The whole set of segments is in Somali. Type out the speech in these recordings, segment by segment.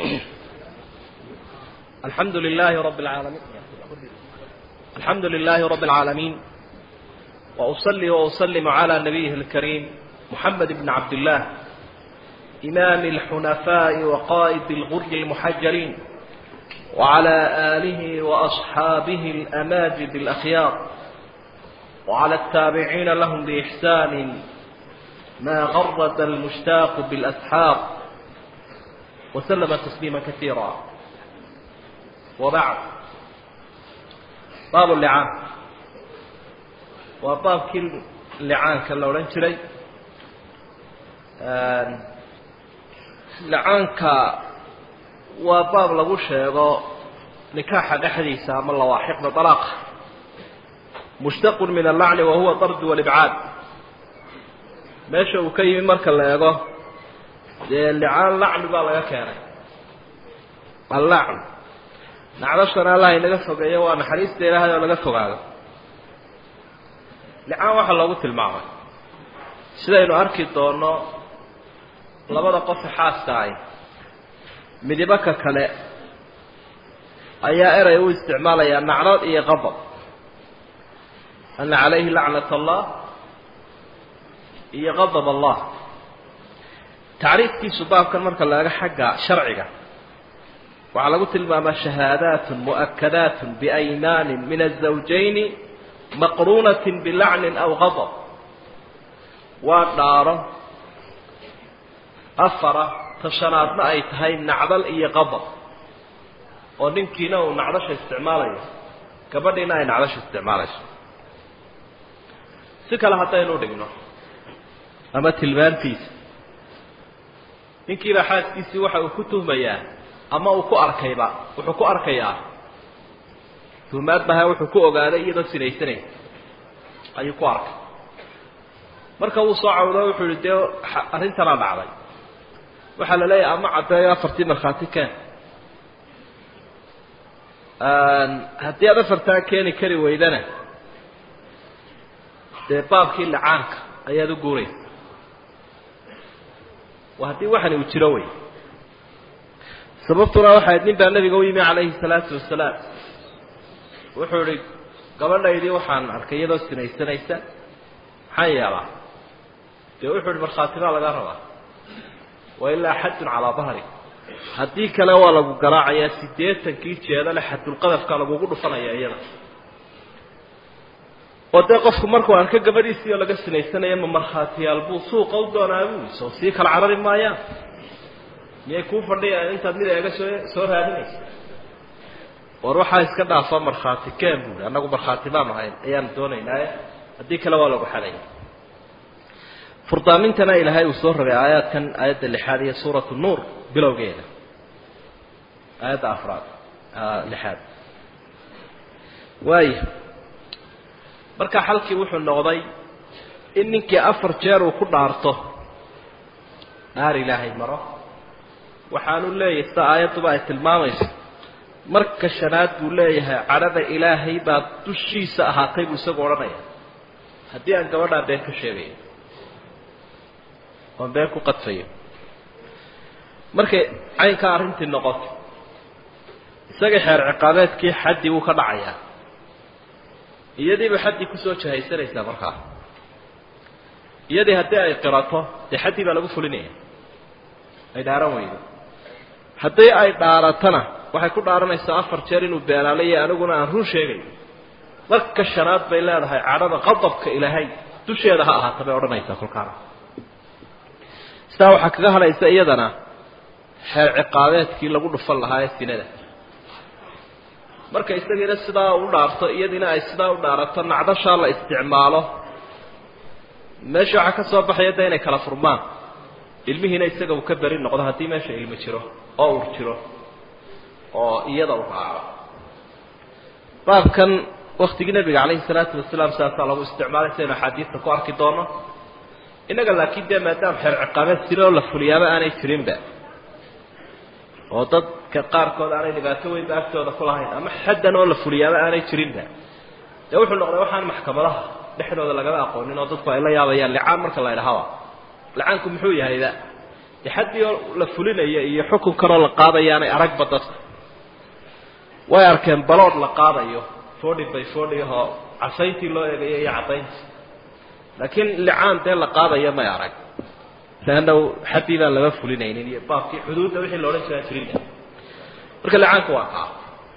الحمد لله رب العالمين الحمد لله رب العالمين وأصلي وأسلم على نبيه الكريم محمد بن عبد الله إمام الحنفاء وقائد الغر المحجلين وعلى آله وأصحابه الأماجد الأخيار وعلى التابعين لهم بإحسان ما غرد المشتاق بالأسحار وسلم تسليما كثيرا وبعد باب اللعان وباب كل لعان كان لو لنشري لعانك وباب لغو شيغو نكاح dhexdiisa ama lawaaxiqda طلاق مشتق من اللعن وهو طرد والإبعاد meesha uu ka yimi marka la eego dee licaan lacni baa laga keenay allacn nacdashana allah inaga fogeeyo waa naxariista ilaahay oo laga fogaado licaan waxaa loogu tilmaamay sidaynu arki doono labada qofe xaaska ahy midibo ka kale ayaa eray u isticmaalayaa nacdad iyo qadab ana calayhi lacnat allah iyo qadab allah tacriifkiisu baabkan marka la eego xagga sharciga waxaa lagu tilmaamaa shahaadaat mu'akadaat biaymaanin min azawjayni maqruunat bilacnin aw qadab waa dhaaro afara tashanaadna ay tahay nacdal iyo qadab oo ninkiina uu nacdasha isticmaalayo gabadhiina ay nacdasha isticmaalayso si kale haddaynu dhigno ama tilmaantiisa ninkiiba xaaskiisii waxa uu ku tuhmayaa ama uu ku arkayba wuxuu ku arkayaa tuhmaad baha wuxuu ku ogaaday iyadoo sinaysanaysa ayuu ku arkay marka uu soo cawdo wuxuu yihi dee arrintanaa dhacday waxaa la leeyahay ama caddeeyo afartii markhaati keen haddii aad afartaa keeni kari weydana dee baabkii licaanka ayaad u guuraysa waa haddii waxani uu jiro wey sababtuna waxayd nin baa nabiga u yimi calayhi salaatu wasalaam wuxuu ihi gabadhaydii waxaan arkay iyadoo sinaysanaysa maxaan yeelaa dee wuxuu ihi markhaatimaa laga rabaa wa ilaa xadun calaa dahri haddii kale waa lagu garaacayaa siddeetankii jeedale xadulqadafka lagugu dhufanaya iyada oo dee qofku markuu arko gabadhiisii oo laga sinaysanaya ma markhaatiyaal buu suuqa u doonaa buu soo sii kala carari maayaan miyay kuu fadhiyaan intaad mid eega soo soo raadinaysa war waxaa iska dhaafa markhaati keen buuri annagu markhaati baanu ahayn ayaanu doonaynaaye haddii kale waa lagu xadaya furdaamintana ilaahay uu soo rabay aayaadkan aayadda lixaad iyo suuratu nuur bilowgeeda aayadda afraad lixaad waaya marka xalkii wuxuu noqday in ninkii afar jeer uu ku dhaarto dhaar ilaahay maro waxaanu leeyahay sida aayadduba ay tilmaamayso marka shanaad buu leeyahay cadhada ilaahay baa dushiisa ahaatay buu isagu odhanaya haddii aan gabadhaa been ka sheegayo oon been ku qadfayo markay caynkaa arrintii noqoto isaga xeer ciqaabeedkii xaddii wuu ka dhacayaa iyadiiba xaddii kusoo jahaysanaysaa markaa iyadii haddii ay qirato dee xaddii baa lagu fulinaya ay dhaaran weydo haddii ay dhaaratana waxay ku dhaaranaysaa afar jeer inuu beenaalayo aniguna aan run sheegayo marka shanaad bay leedahay cadhada qadabka ilaahay dusheeda ha ahaata bay odhanaysaa kolkaana sidaa waxaa kaga hadhaysa iyadana xeer ciqaabeedkii lagu dhufan lahaa ee sinada marka isagiina sidaa u dhaarto iyadiina ay sidaa u dhaarato nacdashaa la isticmaalo meesha waxaa ka soo baxaya de inay kala furmaan ilmihiina isaga uu ka beri noqdo haddii meesha ilmi jiro oo ur jiro oo iyada u raaco baabkan waktigii nabiga calayhi salaatu wasalaam saasaa lagu isticmaalay saynu axaadiista ku arki doono innaga laakiin dee maadaama xeer ciqaabeed sira oo la fuliyaaba aanay jirinba oo dadka qaarkood aanay dhibaato weynba agtooda ku lahayn ama xaddan oo la fuliyaaba aanay jirinba dee wuxuu noqday waxaan maxkamadaha dhexdooda lagama aqoonin oo dadku ay la yaabayaan licaan marka la idhahaba licaanku muxuu yahayba de xaddii oo la fulinaya iyo xukunkanoo la qaadayaanay aragba dadka way arkeen balood la qaadayo forty by forty ahoo casayntii loo eegayo iyo caddayntii laakiin licaan dee la qaadaya may arag leanna xaddii baan lama fulinaynin iyo baabkii xuduudda wixii la odhan jiraa jirin marka licaanka waa kaa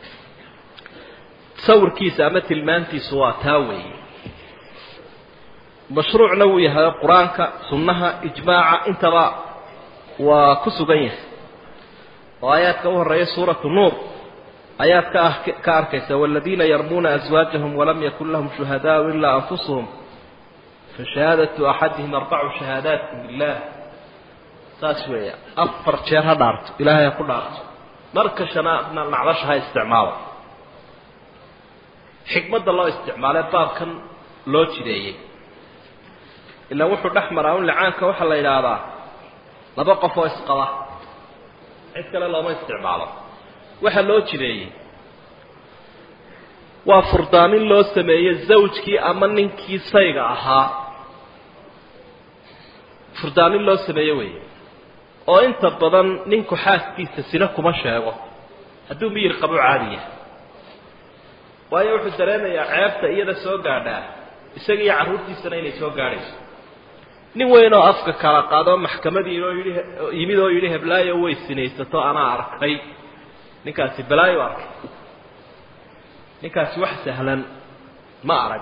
sawirkiisa ama tilmaantiisu waa taa weeye mashruucna wuu yahay qur-aanka sunnaha ijmaaca intaba waa ku sugan yahay oo aayaadka u horeeya suuratu nuur ayaad ka ka arkaysa waladiina yarmuuna aswaajahum walam yakun lahum shuhadaau ilaa anfusuhum fashahaadatu axadihim arbacu shahaadaati billah saas weeya afar jeer ha dhaarto ilaahay ha ku dhaarto marka shanaadna nacdasha ha isticmaalo xikmadda loo isticmaalee baabkan loo jideeyey ilaa wuxuu dhex maraa un licaanka waxaa la yidhaahdaa laba qof oo isqaba cid kale looma isticmaalo waxaa loo jideeyey waa furdaamin loo sameeyey zawjkii ama ninkii sayga ahaa furdaamin loo sameeye weeye oo inta badan ninku xaaskiisa sina kuma sheego hadduu miyir qabo caadiya waayo wuxuu dareemayaa ceebta iyada soo gaadhaa isaga iyo carruurtiisana inay soo gaadhayso nin weyn oo afka kala qaadoo maxkamadii oo yidhi yimid oo yidhi heblaayo way sinaysato anaa arkay ninkaasi balaayo arkay ninkaasi wax sahlan ma arag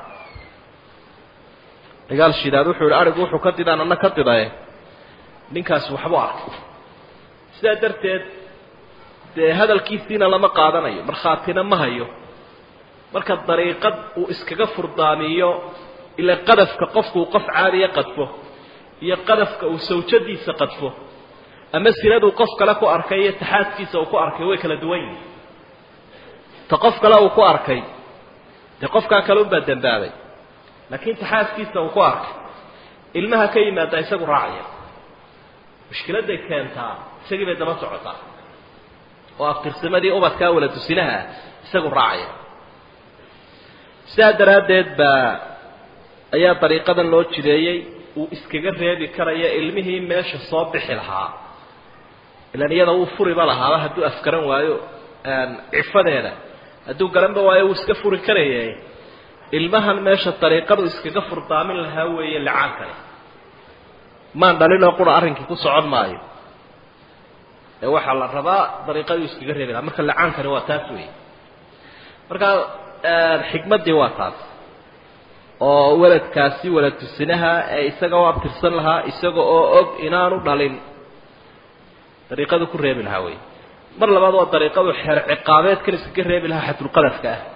dagaal shidaad wuxuu yihi arigu wuxuu ka didaan anna ka didaye ninkaasi waxbuu arkay sidaa darteed dee hadalkiisiina lama qaadanayo markhaatina ma hayo marka dariiqad uu iskaga furdaamiyo ila qadafka qofku uu qof caadiya qadfo iyo qadafka uu sawjadiisa qadfo ama sinaduu qof kale ku arkay iyo taxaadkiisa uu ku arkay way kala duwan yihin ta qof kale uu ku arkay dee qofkaa kale unbaa dembaabay laakiin taxaaskiisa uu ku arkay ilmaha ka yimaada isagu raacaya mushkiladday keentaa isagii bay daba socotaa oo aftirsimadii ubadkaa wala tusinaha isagu raacaya sidaa daraaddeed baa ayaa dariiqadan loo jideeyey uu iskaga reebi karaya ilmihii meesha soo bixi lahaa ilan iyada wuu furiba lahaaba hadduu afgaran waayo cifadeeda hadduu garanba waayo wuu iska furi karaya ilmahan meesha dariiqadu iskaga furdaamin lahaa weeye licaankani maan dhalinoo qura arrinkii ku socon maayo ee waxaa la rabaa dariiqaduu iskaga reebi lahaa marka licaankani waa taas weeye markaa xikmaddii waa taas oo weladkaasi weladtusinaha ee isaga u abtirsan lahaa isaga oo og inaanu dhalin dariiqadu ku reebi lahaa wey mar labaad waa dariiqadu xeer ciqaabeedkan iskaga reebi lahaa xadulqadafka ah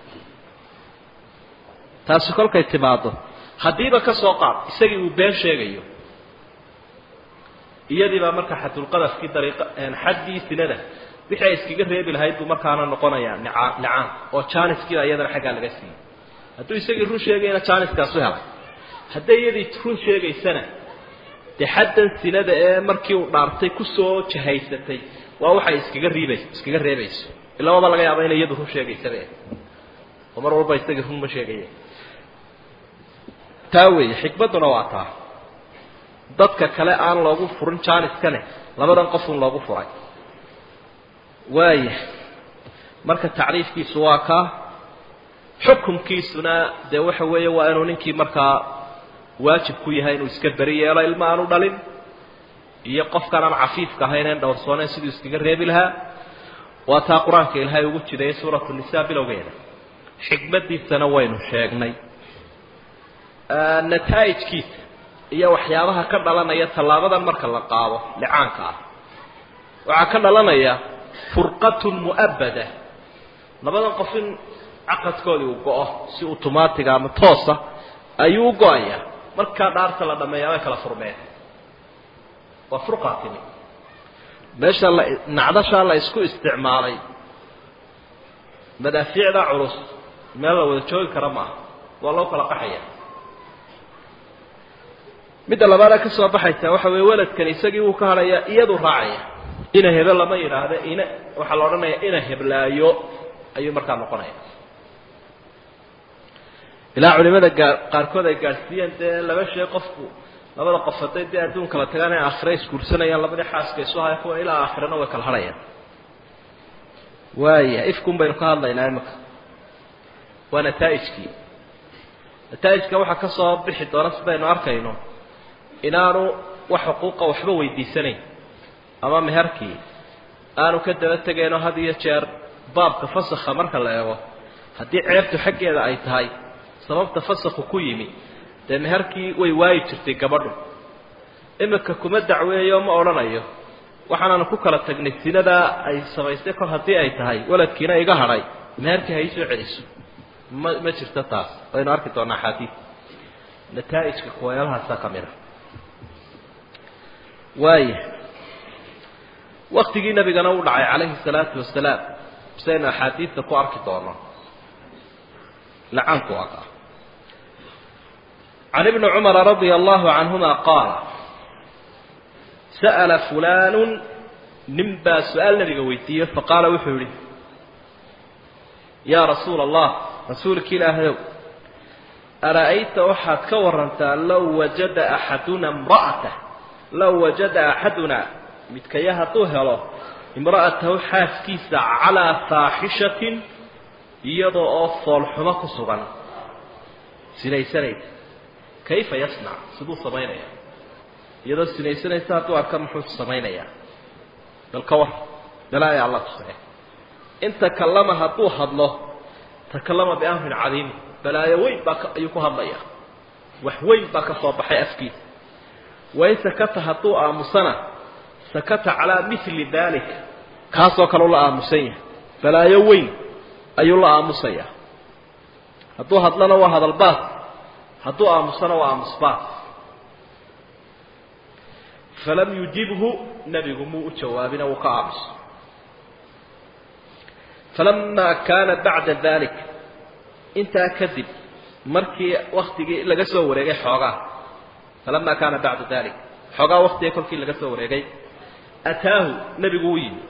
taasi kolkay timaado haddiiba ka soo qaad isagii uu been sheegayo iyadii baa marka xadulqadafkii dariiqa xaddii sinada wixii ay iskaga reebi lahayd buu markaana noqonayaa nicaa nicaan oo jaaniskiiba iyadana xaggaa laga siiyey hadduu isagii run sheegayna jaaniskaasu helay hadday iyadii run sheegaysana dee xaddan sinada ee markii uu dhaartay kusoo jahaysatay waa waxay iskaga riibays iskaga reebayso ilaa waaba laga yaaba inay iyadu run sheegaysabe oo mar walba isagii run ma sheegaya taa weeye xikmadduna waa taa dadka kale aan loogu furin jaaniskane labadan qofun loogu furay waaya marka tacriifkiisu waa kaa xukumkiisuna dee waxa weeye waa inuu ninkii markaa waajib ku yahay inuu iska beri yeelo ilma aanu dhalin iyo qofkaan aan cafiifka ahayn een dhowrsooneyn siduu iskaga reebi lahaa waa taa qur-aanka ilaahay ugu jiday suuratu nisa bilowgeeda xikmaddiisana waynu sheegnay nataa'ijkiisa iyo waxyaabaha ka dhalanaya tallaabadan marka la qaado licaanka ah waxaa ka dhalanaya furqatun mu'abada labadan qof in caqadkoodii uu go-o si automaatiga ama toosa ayuu u go-aya markaa dhaarta la dhameeyaa way kala furmeen waa furqaa timi meesha la nacdashaa la isku isticmaalay madaafiicda culus meel la wada joogi kara maaha waa loo kala qaxaya midda labaada ka soo baxaysa waxa weeye weladkan isagii wuu ka hadhayaa iyadu raacaya ina hebe lama yidhaahda ina waxaa la odhanaya ina heblaayo ayuu markaa noqonaya ilaa culimada gaa qaarkood ay gaadhsiiyeen dee laba shay qofku labada qof hadday dee adduun kala tagaan ay aakhira isguursanayaan labadii xaaska isu haya kuwa ilaa aakhirana way kala hadhayaan waaya ifkun baynu ka hadlaynaa imika waa nataa'ijkii nataa'ijka waxaa ka soo bixi doona sidaynu arkayno inaanu wax xuquuqa waxba weydiisanayn ama meherkii aanu ka daba tegayno had iyo jeer baabka fasakha marka la eego haddii ceebtu xaggeeda ay tahay sababta fasakhu ku yimi dee meherkii way waayi jirtay gabadhu imika kuma dacweeyo ma odhanayo waxaanaanu ku kala tagnay sinadaa ay samaystay kol haddii ay tahay waladkiina iga hadhay meherkii ha ii soo celiso ma ma jirto taas waynu arki doonaa axaadiid nataa'ijka kuwayaalahaasa ka mid a waaya waktigii nabigana u dhacay calayhi salaatu wasalaam sidaynu axaadiidta ku arki doono lacaanku aka can ibni cumara radia allahu canhuma qaala sa'ala fulaanu nin baa su-aal nabiga weydiiyey faqaala wuxuu yihi yaa rasuula allah rasuulki ilaahayow ara'ayta waxaad ka warantaa low wajada axaduna imra'atah low wajada axaduna midkaya hadduu helo imra'atahu xaaskiisa calaa faaxishatin iyadoo oo foolxumo ku sugan sinaysanaysa kayfa yasnac siduu samaynaya iyadoo sinaysanaysa hadduu arka muxuu samaynayaa bal ka war balaaya alla tusee in takallama hadduu hadlo takallama biamrin cadiimi balaayo weyn baa ayuu ku hadlaya wax weyn baa ka soo baxay afkiisa wain sakata hadduu aamusana sakata calaa mili dalik kaasoo kale ula aamusan yahay balaayo weyn ayuu la aamusaya hadduu hadlana waa hadalbaas hadduu aamusana waa aamusbaas falam yujibhu nebigu muu u jawaabina wuu ka aamuso falamaa kaana bacda dalik intaa kadib markii waktigii laga soo wareegay xoogaa falamaa kaana bacda dalik xoogaa waktiga kolkii laga soo wareegay ataahu nebigu u yimi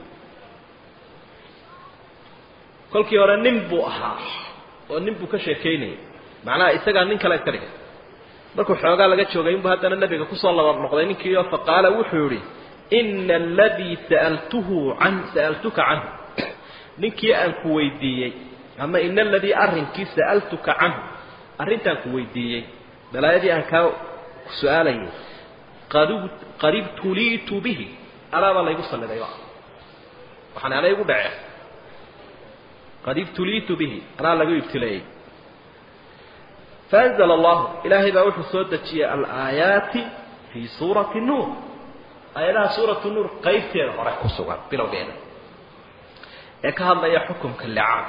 kolkii hore nin buu ahaa oo nin buu ka sheekaynayay macnaha isagaa nin kale iska dhigay markuu xoogaa laga joogay inbuu haddana nebiga kusoo laba noqday ninkiio faqaala wuxuu yihi ina aladii sa'altuhu can sa'altuka canhu ninkii aan ku weydiiyey ama ina aladii arrinkii sa'altuka canhu arrintaan ku weydiiyey balaayadii aan kaa su-aalayay qad ibtuliitu bihi alaabaa laygu salidayba waxaan ana igu dhacee qad ibtuliitu bihi anaa lagu ibtileeyey faanzla allahu ilaahay baa wuxuu soo dejiyey alaayaati fii suurati nuur aayadaha suuratu nuur qaybteeda hore ku sugan bilowgeeda ee ka hadlaya xukumka licaan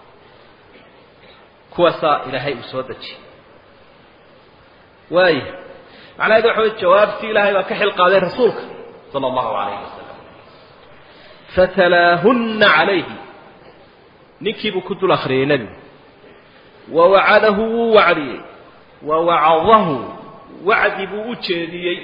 kuwaasaa ilaahay uu soo dejiyey waaya macnaheedu waxa wey jawaabtii ilaahay baa ka xil qaaday rasuulka sala allahu alayhi wasalam fatalaahunna calayhi ninkiibuu ku dul akriyey nebigu wawacadahu wuu wacdiyey wawacadahu wacdi buu u jeediyey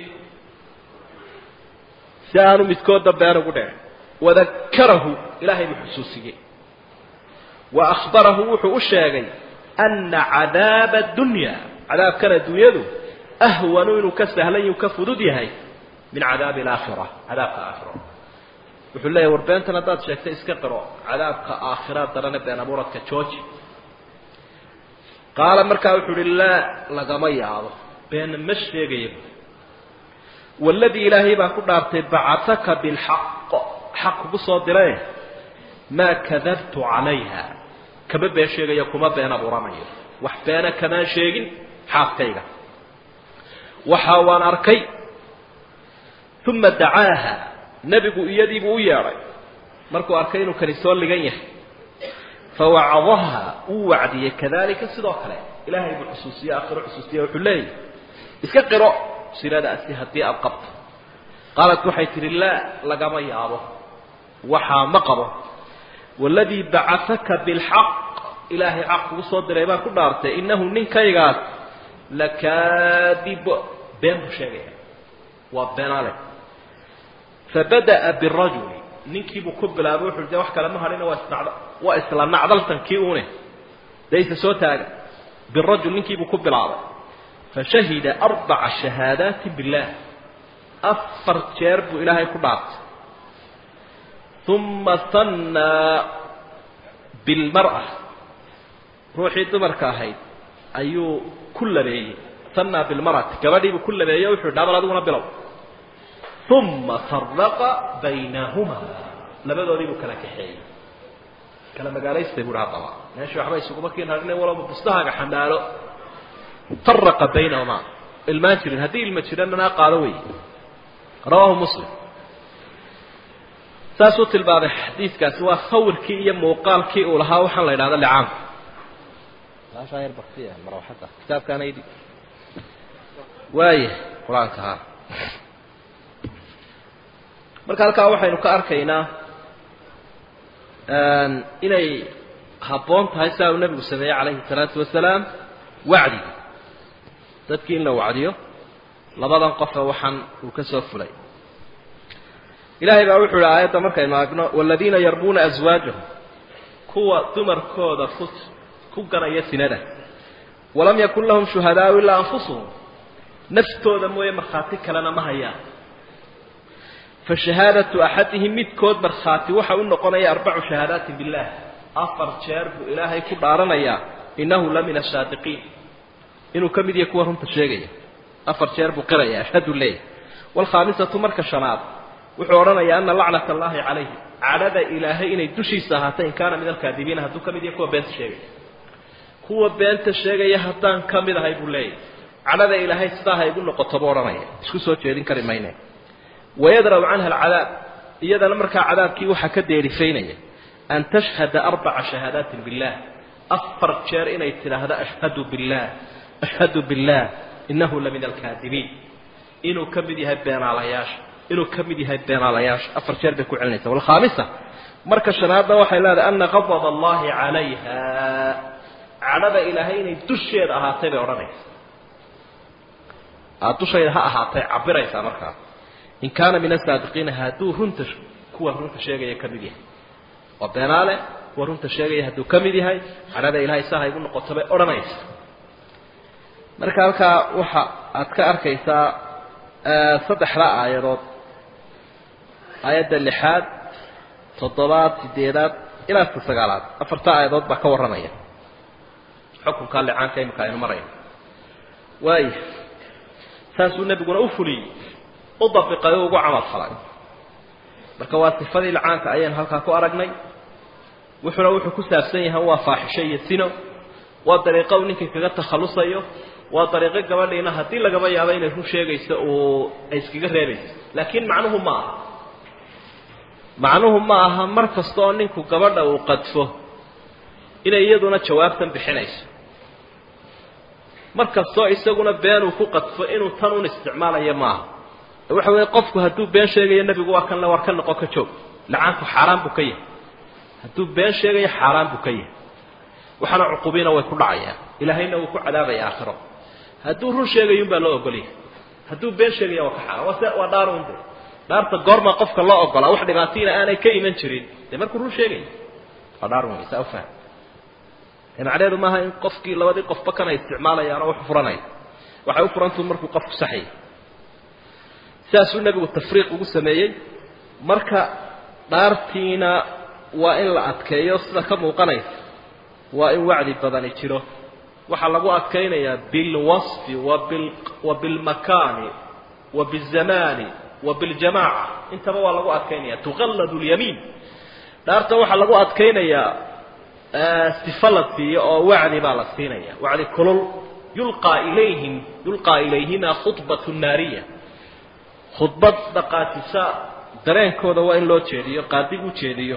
si aanu midkoodda been ugu dhicin wadakarahu ilaahay buu xusuusiyey wa akhbarahu wuxuu u sheegay ana cadaaba addunya cadaabkan adduunyadu ahwanu inuu ka sahlan yuu ka fudud yahay min cadaabi alaakhira cadaabka aakhiro wuxuu leeyahy war beentan haddaad sheegtay iska qiro cadaabka aakhira darane been abuuradka jooji qaala markaa wuxuu uhi laa lagama yaabo been ma sheegaya waladii ilaahay baa ku dhaartay bacataka bilxaq xaq kugu soo diray maa kadabtu calayha kama been sheegayo kuma been abuuranayo wax beena kamaan sheegin xaaskayga waxa waan arkay uma dacaaha nebigu iyadiibuu u yeedhay markuu arkay inuu kani soo ligan yahay fawacadaha wuu wacdiyey kadalika sidoo kale ilaahay buu xusuusiye aakhiro xusuusiye wuxuu leeyahy iska qiro siladaasi haddii aada qabto qaalat waxay tihi laa lagama yaabo waxaa ma qabo waladii bacataka bilxaq ilaahay xaq kugu soo diray baan ku dhaartay innahu ninkaygaas lakaadib been buu sheegaya waa beenale fabada'a birajuli ninkiibuu ku bilaabay wuxu de wax kale ma hadhina waa isnacd waa isla nacdaltankii une dayse soo taaga birajul ninkiibuu ku bilaabay fashahida arbaca shahaadaati billaah afar jeer buu ilaahay ku dhaartay uma hannaa bilmar'a ruuxii dumarka ahayd ayuu ku labeeyey hannaa bilmar'ati gabadhiibuu ku labeeyey o wuxu yhi dhaabal adiguna bilow uma faraqa baynahumaa labadoodii buu kala kaxeeyey kala magaalaystay buuhi haddaba meesha waxba isuguma kiin hadhina walaba bustahaaga xambaalo faraqa baynahumaa ilmaan jirin haddii ilma jirananaa qaado wey rawaahu muslim saasuu tilmaamay xadiidkaasi waa sawirkii iyo muuqaalkii uu lahaa waxaan la idhahda licaanku yar baktiya marwaxada kitaabkaana idhi waaya qur-aanka ha marka halkaa waxaynu ka arkaynaa inay habboon tahay sidaa uu nebigu sameeyey calayhi salaatu wasalaam wacdiga dadkii in la wacdiyo labadan qofa waxaan uu ka soo fulay ilaahay baa wuxuu ihi aayadda markaynu agno waladiina yarmuuna aswaajahum kuwa dumarkooda ku ku ganaya sinada walam yakun lahum shuhadaau ilaa anfusuhum naftooda mooye markhaati kalena ma hayaan fa shahaadatu axadihim midkood markhaati waxa u noqonaya arbacu shahaadaatin billah afar jeer buu ilaahay ku dhaaranayaa innahu la min asaadiqiin inuu ka mid yahay kuwa runta sheegaya afar jeer buu qiraya ashhadu leeyahy waalkhaamisatu marka shanaad wuxuu odhanayaa ana lacnata allaahi calayhi cadhada ilaahay inay dushiisa ahaatay in kaana min alkaadibiina hadduu ka mid yahay kuwa beenta sheegaya kuwa beenta sheegaya haddaan ka mid ahay buu leeyahy cadhada ilaahay sidaa ha igu noqoto buu odhanaya isku soo jeedin kari mayne wayadraw canha alcadaab iyadana markaa cadaabkii waxaa ka deerifaynaya an tashhada arbaca shahaadaatin billah afar jeer inay tidhaahdo ashhadu billah ashhadu billah innahu la min alkaadibiin inuu ka mid yahay beenaalayaasha inuu ka mid yahay beenaalayaasha afar jeer bay ku celinaysa walkhaamisa marka shanaadna waxay leedahay ana qadab allahi calayha cadhada ilaahay inay dusheeda ahaatay bay odhanaysa aad dushayda ha ahaatay cabiraysaa markaa in kaana min asaadiqiina hadduu runta kuwa runta sheegaya ka mid yahay waa beenaale kuwa runta sheegaya hadduu ka mid yahay cadhada ilaahay saa ha igu noqoto bay odhanaysa marka halkaa waxa aad ka arkaysaa saddexda aayadood aayadda lixaad toddobaad sideedaad ilaa ta sagaalaad afarta aayadood baa ka warramaya xukunkaa licaanka imika aynu marayna waaya saasuu nebiguna u fuliyey u dabiqay oo ugu camal falay marka waa sifadii licaanka ayaynu halkaa ku aragnay wuxuuna wuxuu ku saabsan yahay waa faaxisho iyo sino waa dariiqo uu ninkii kaga takhallusayo waa dariiqo gabadhiina haddii lagaba yaabo inay run sheegayso uu ay iskaga reebayso laakiin macnuhu ma aha macnuhu ma aha mar kasta oo ninku gabadha uu qadfo inay iyaduna jawaabtan bixinayso mar kastoo isaguna been uu ku qadfo inuu tan un isticmaalayo maaha waxa weeye qofku hadduu been sheegayo nebigu waa kan le war ka noqo ka joog lacaanku xaaraan buu ka yahay hadduu been sheegayo xaaraan buu ka yahay waxaana cuqubiina way ku dhacayaan ilaahayna wuu ku cadaabaya aakhiro hadduu run sheegayo unbaa loo ogolyahay hadduu been sheegaya waa ka xaaraan waa se waa dhaarun de dhaarta goorma qofka loo ogolaa wax dhibaatiina aanay ka iman jirin dee markuu run sheegayo waa dhaarun wey saa ufaham macneheedu maaha in qofkii labadii qofba kana isticmaalayaan oo wax furanaya waxay u furantuu markuu qofku saxayay sidaasuu nebigu tafriiq ugu sameeyey marka dhaartiina waa in la adkeeyo sida ka muuqanaysa waa in wacdi badani jiro waxaa lagu adkaynayaa bilwasfi wabil wa bilmakaani wa bizamaani wa biljamaaca intaba waa lagu adkaynaya tuqalladu lyamiin dhaarta waxaa lagu adkaynayaa sifa la siiyo oo wacdi baa la siinaya wacdi kulul yulqaa ilayhim yulqaa ilayhima khudbatu naariya khudbad dhaqaajisa dareenkooda waa in loo jeediyo qaadig u jeediyo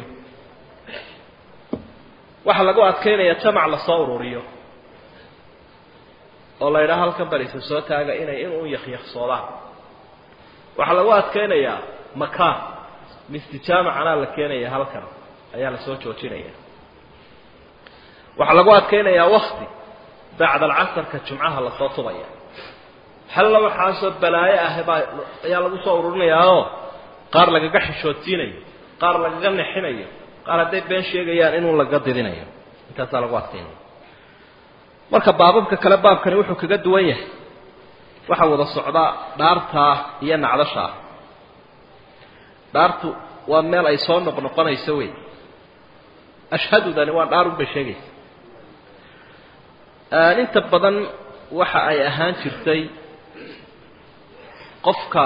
waxaa lagu adkaynaya jamac lasoo ururiyo oo la yidhaha halkan barisa soo taaga inay inuu yakyakhsoodaan waxaa lagu adkaynayaa makaan mistijaamacanaa la keenaya halkan ayaa lasoo joojinaya waxaa lagu adkaynayaa wakti bacda alcasarka jumcaha lasoo tubaya halla waxaasoo balaayo ah baa ayaa lagu soo ururinayaao qaar lagaga xishoodsiinayo qaar lagaga nexinayo qaar hadday been sheegayaan inuu laga didinayo intaasaa lagu adkaynaya marka baababka kale baabkani wuxuu kaga duwan yahay waxaa wada socda dhaartaa iyo nacdashaa dhaartu waa meel ay soo noqnoqonayso wey ashhadudani waa dhaarun bay sheegaysa inta badan waxa ay ahaan jirtay qofka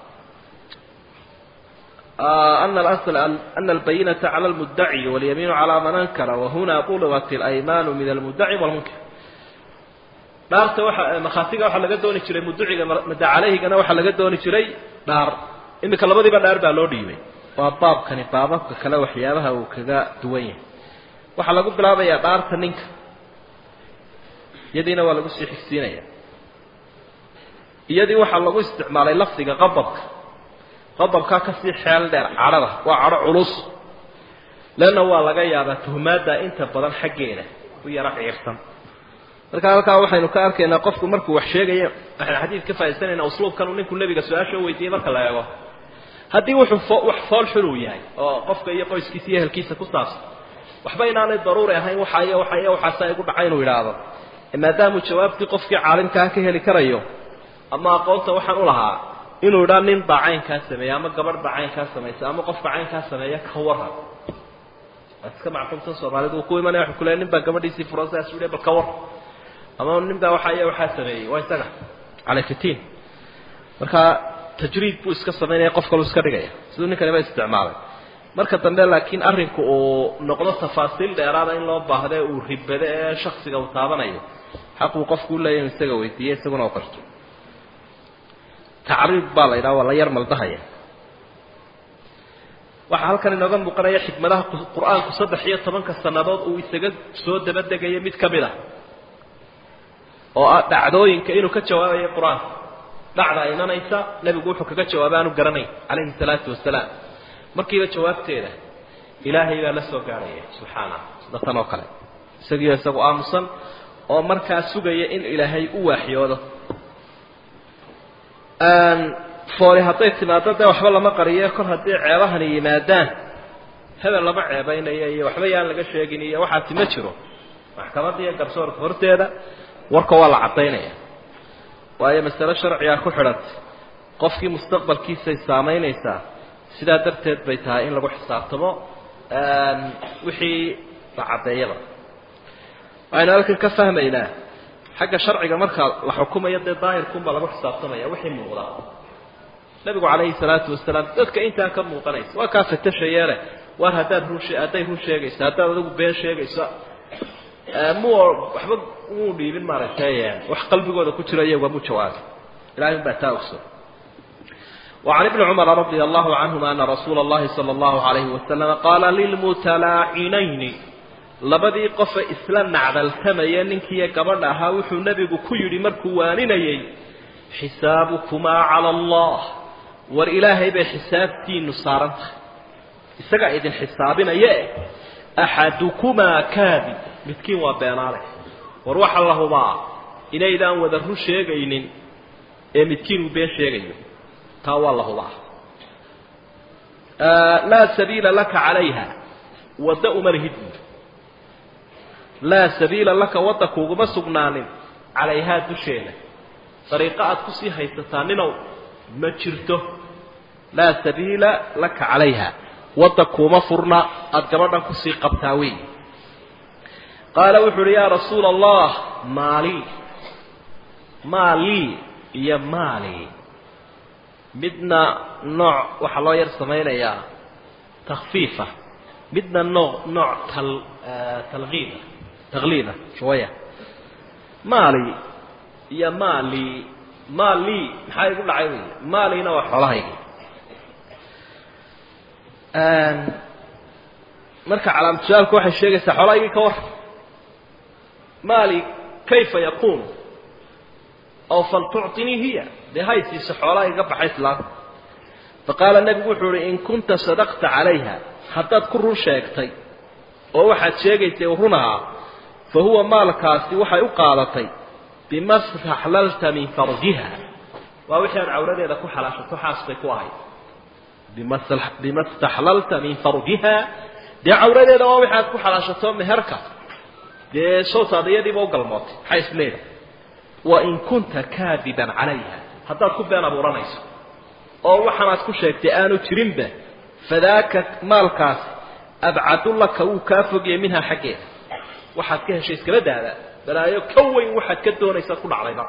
أن الأصل أن البينة على المدعي واليمين على من أنكر وهنا طلبت الأيمان من المدعي والمنكر dhaarta waxa makhaatiga waxaa laga dooni jiray muduciga mada calayhigana waxaa laga dooni jiray dhaar iminka labadiiba dhaar baa loo dhiibay waa baabkani baababka kale waxyaabaha uu kaga duwan yahay waxaa lagu bilaabayaa dhaarta ninka iyadiina waa lagu sii xigsiinaya iyadii waxaa lagu isticmaalay lafdiga qababka qodobkaa kasii xeel dheer cadhada waa cadho culus leanna waa laga yaabaa tuhmaadda inta badan xaggeeda u yaro ciirsan marka halkaa waxaynu ka arkaynaa qofku markuu wax sheegaya waxaynu xadiid ka faa'idaysanaynaa usluubkan uu ninku nebiga su-aasha weydiiyey marka la eego haddii wuxuu wax fool xun uu yahay oo qofka iyo qoyskiisa iyo ehelkiisa ku saabsan waxba inaanay daruuri ahayn waxaaiyo waxaiyo waxaasa igu dhacay inuu yidhaahdo maadaamuu jawaabtii qofkii caalimkaa ka heli karayo ama aqoonta waxaan u lahaa inuu idhaa nin baa caynkaa sameeya ama gabadh baa caynkaa samaysa ama qofka caynkaa sameeya ka waran waad iska macquulsan soomaalidu uu ku imanaya wuxuu ku leeya nin baa gabadhiisii furan sidaas u bal ka war ama nin baa waxaa iyo waxaa sameeyey waa isaga caleykatiin marka tajriid buu iska samaynaya qof kaluu iska dhigaya siduu ninkaniba isticmaalay marka dambe laakiin arrinku uu noqdo tafaasiil dheeraada in loo baahdo ee uu ribado ee shaksiga uu taabanayo xaq uu qofku u leeya inu isaga weydiiye isaguna u qarto tacriid baa la yidhaha waa la yar maldahaya waxaa halkan inooga muuqanaya xikmadaha qur-aanku saddex iyo tobanka sannadood uu isaga soo dabadegayo mid ka mid ah oo ah dhacdooyinka inuu ka jawaabayo qur-aanka dhacda imanaysa nebigu wuxuu kaga jawaaba aanu garanayn calayhi salaatu wasalaam markiiba jawaabteeda ilaahay baa la soo gaarhaya subxaana sida tan oo kale isagiio isagu aamusan oo markaa sugaya in ilaahay u waaxyoodo fooli hadday timaado dee waxba lama qariyo kor haddii ceebahani yimaadaan hebel lama ceebaynayo iyo waxba yaan laga sheegin iyo waxaasi ma jiro maxkamadda iyo garsoorka horteeda warka waa la caddaynaya waayo masale sharcigaa ku xidhantay qofkii mustaqbalkiisay saamaynaysaa sidaa darteed bay tahay in lagu xisaabtamo wixii la caddeeyaba waxaynu halkan ka fahmaynaa xagga sharciga marka la xukumayo dee daahirkunbaa lagu xisaabtamaya wixii muuqda nabigu calayhi salaatu wasalaam dadka intaa ka muuqanaysa waa kaa fatashayeele waar haddaad run hadday run sheegayso haddaad adigu been sheegayso mu waxba muu dhiibin maaragtay wax qalbigooda ku jiro iyaga mu jawaabi ilahay un baa taa ogso وعن ابن عمر رضي الله عنهما أن رسول الله صلى الله عليه وسلم قال للمتلاعنين labadii qofe isla nacdaltamaya ninkiiyo gabadha ahaa wuxuu nebigu ku yidhi markuu waaninayay xisaabukumaa cala allah war ilaahay bay xisaabtiinu saaran tahay isagaa idin xisaabinaye axadukumaa kaadib midkiin waa beenaale war waxa la hubaa inaydaan wada run sheegaynin ee midkiin uu been sheegayo taa waa la hubaa laa sabiila laka calayha wadda uma lihid buuri laa sabiila laka wadda kuuguma sugnaanin calayhaa dusheeda dariiqo aad kusii haysataa ninow ma jirto laa sabiila laka calayha wadda kuuma furna aada gabadhan kusii qabtaa wey qaala wuxu uhi yaa rasuula allah maalii maalii iyo maali midna nooc waxaa loo yar samaynayaa takfiifa midna nooc nooc tal talkiida takliida shawaya maali iyo maali maali maxaa igu dhacay wey maalina waa xoolahaygi marka calaamatushaalku waxay sheegaysaa xoolahaygii ka war maali kayfa yakunu aw faltucطinii hiya dee haysiisa xoolaha iga baxa islaamka faqaala nebigu wuxuu uhi in kunta sadaqta calayha haddaad ku run sheegtay oo waxaad sheegaysay run ahaa fa huwa maalkaasi waxay u qaadatay bima staxlalta min farjiha waa wixii aad cawradeeda ku xalaashato xaas bay ku ahayd bima staxlalta min farjiha dee cawradeeda waa wixi aad ku xalaashato meherka dee sootaada iyadiiba u galmootay maxay isleedahay wain kunta kaadiban calayha haddaad ku been abuuranayso oo waxaanaad ku sheegtay aanu jirinba fadaaka maalkaasi abcadu laka wuu kaa fogiyey minhaa xaggeeda waxaad ka heshay iskaba daada balaayo ka weyn waxaad ka doonaysaad ku dhacdayba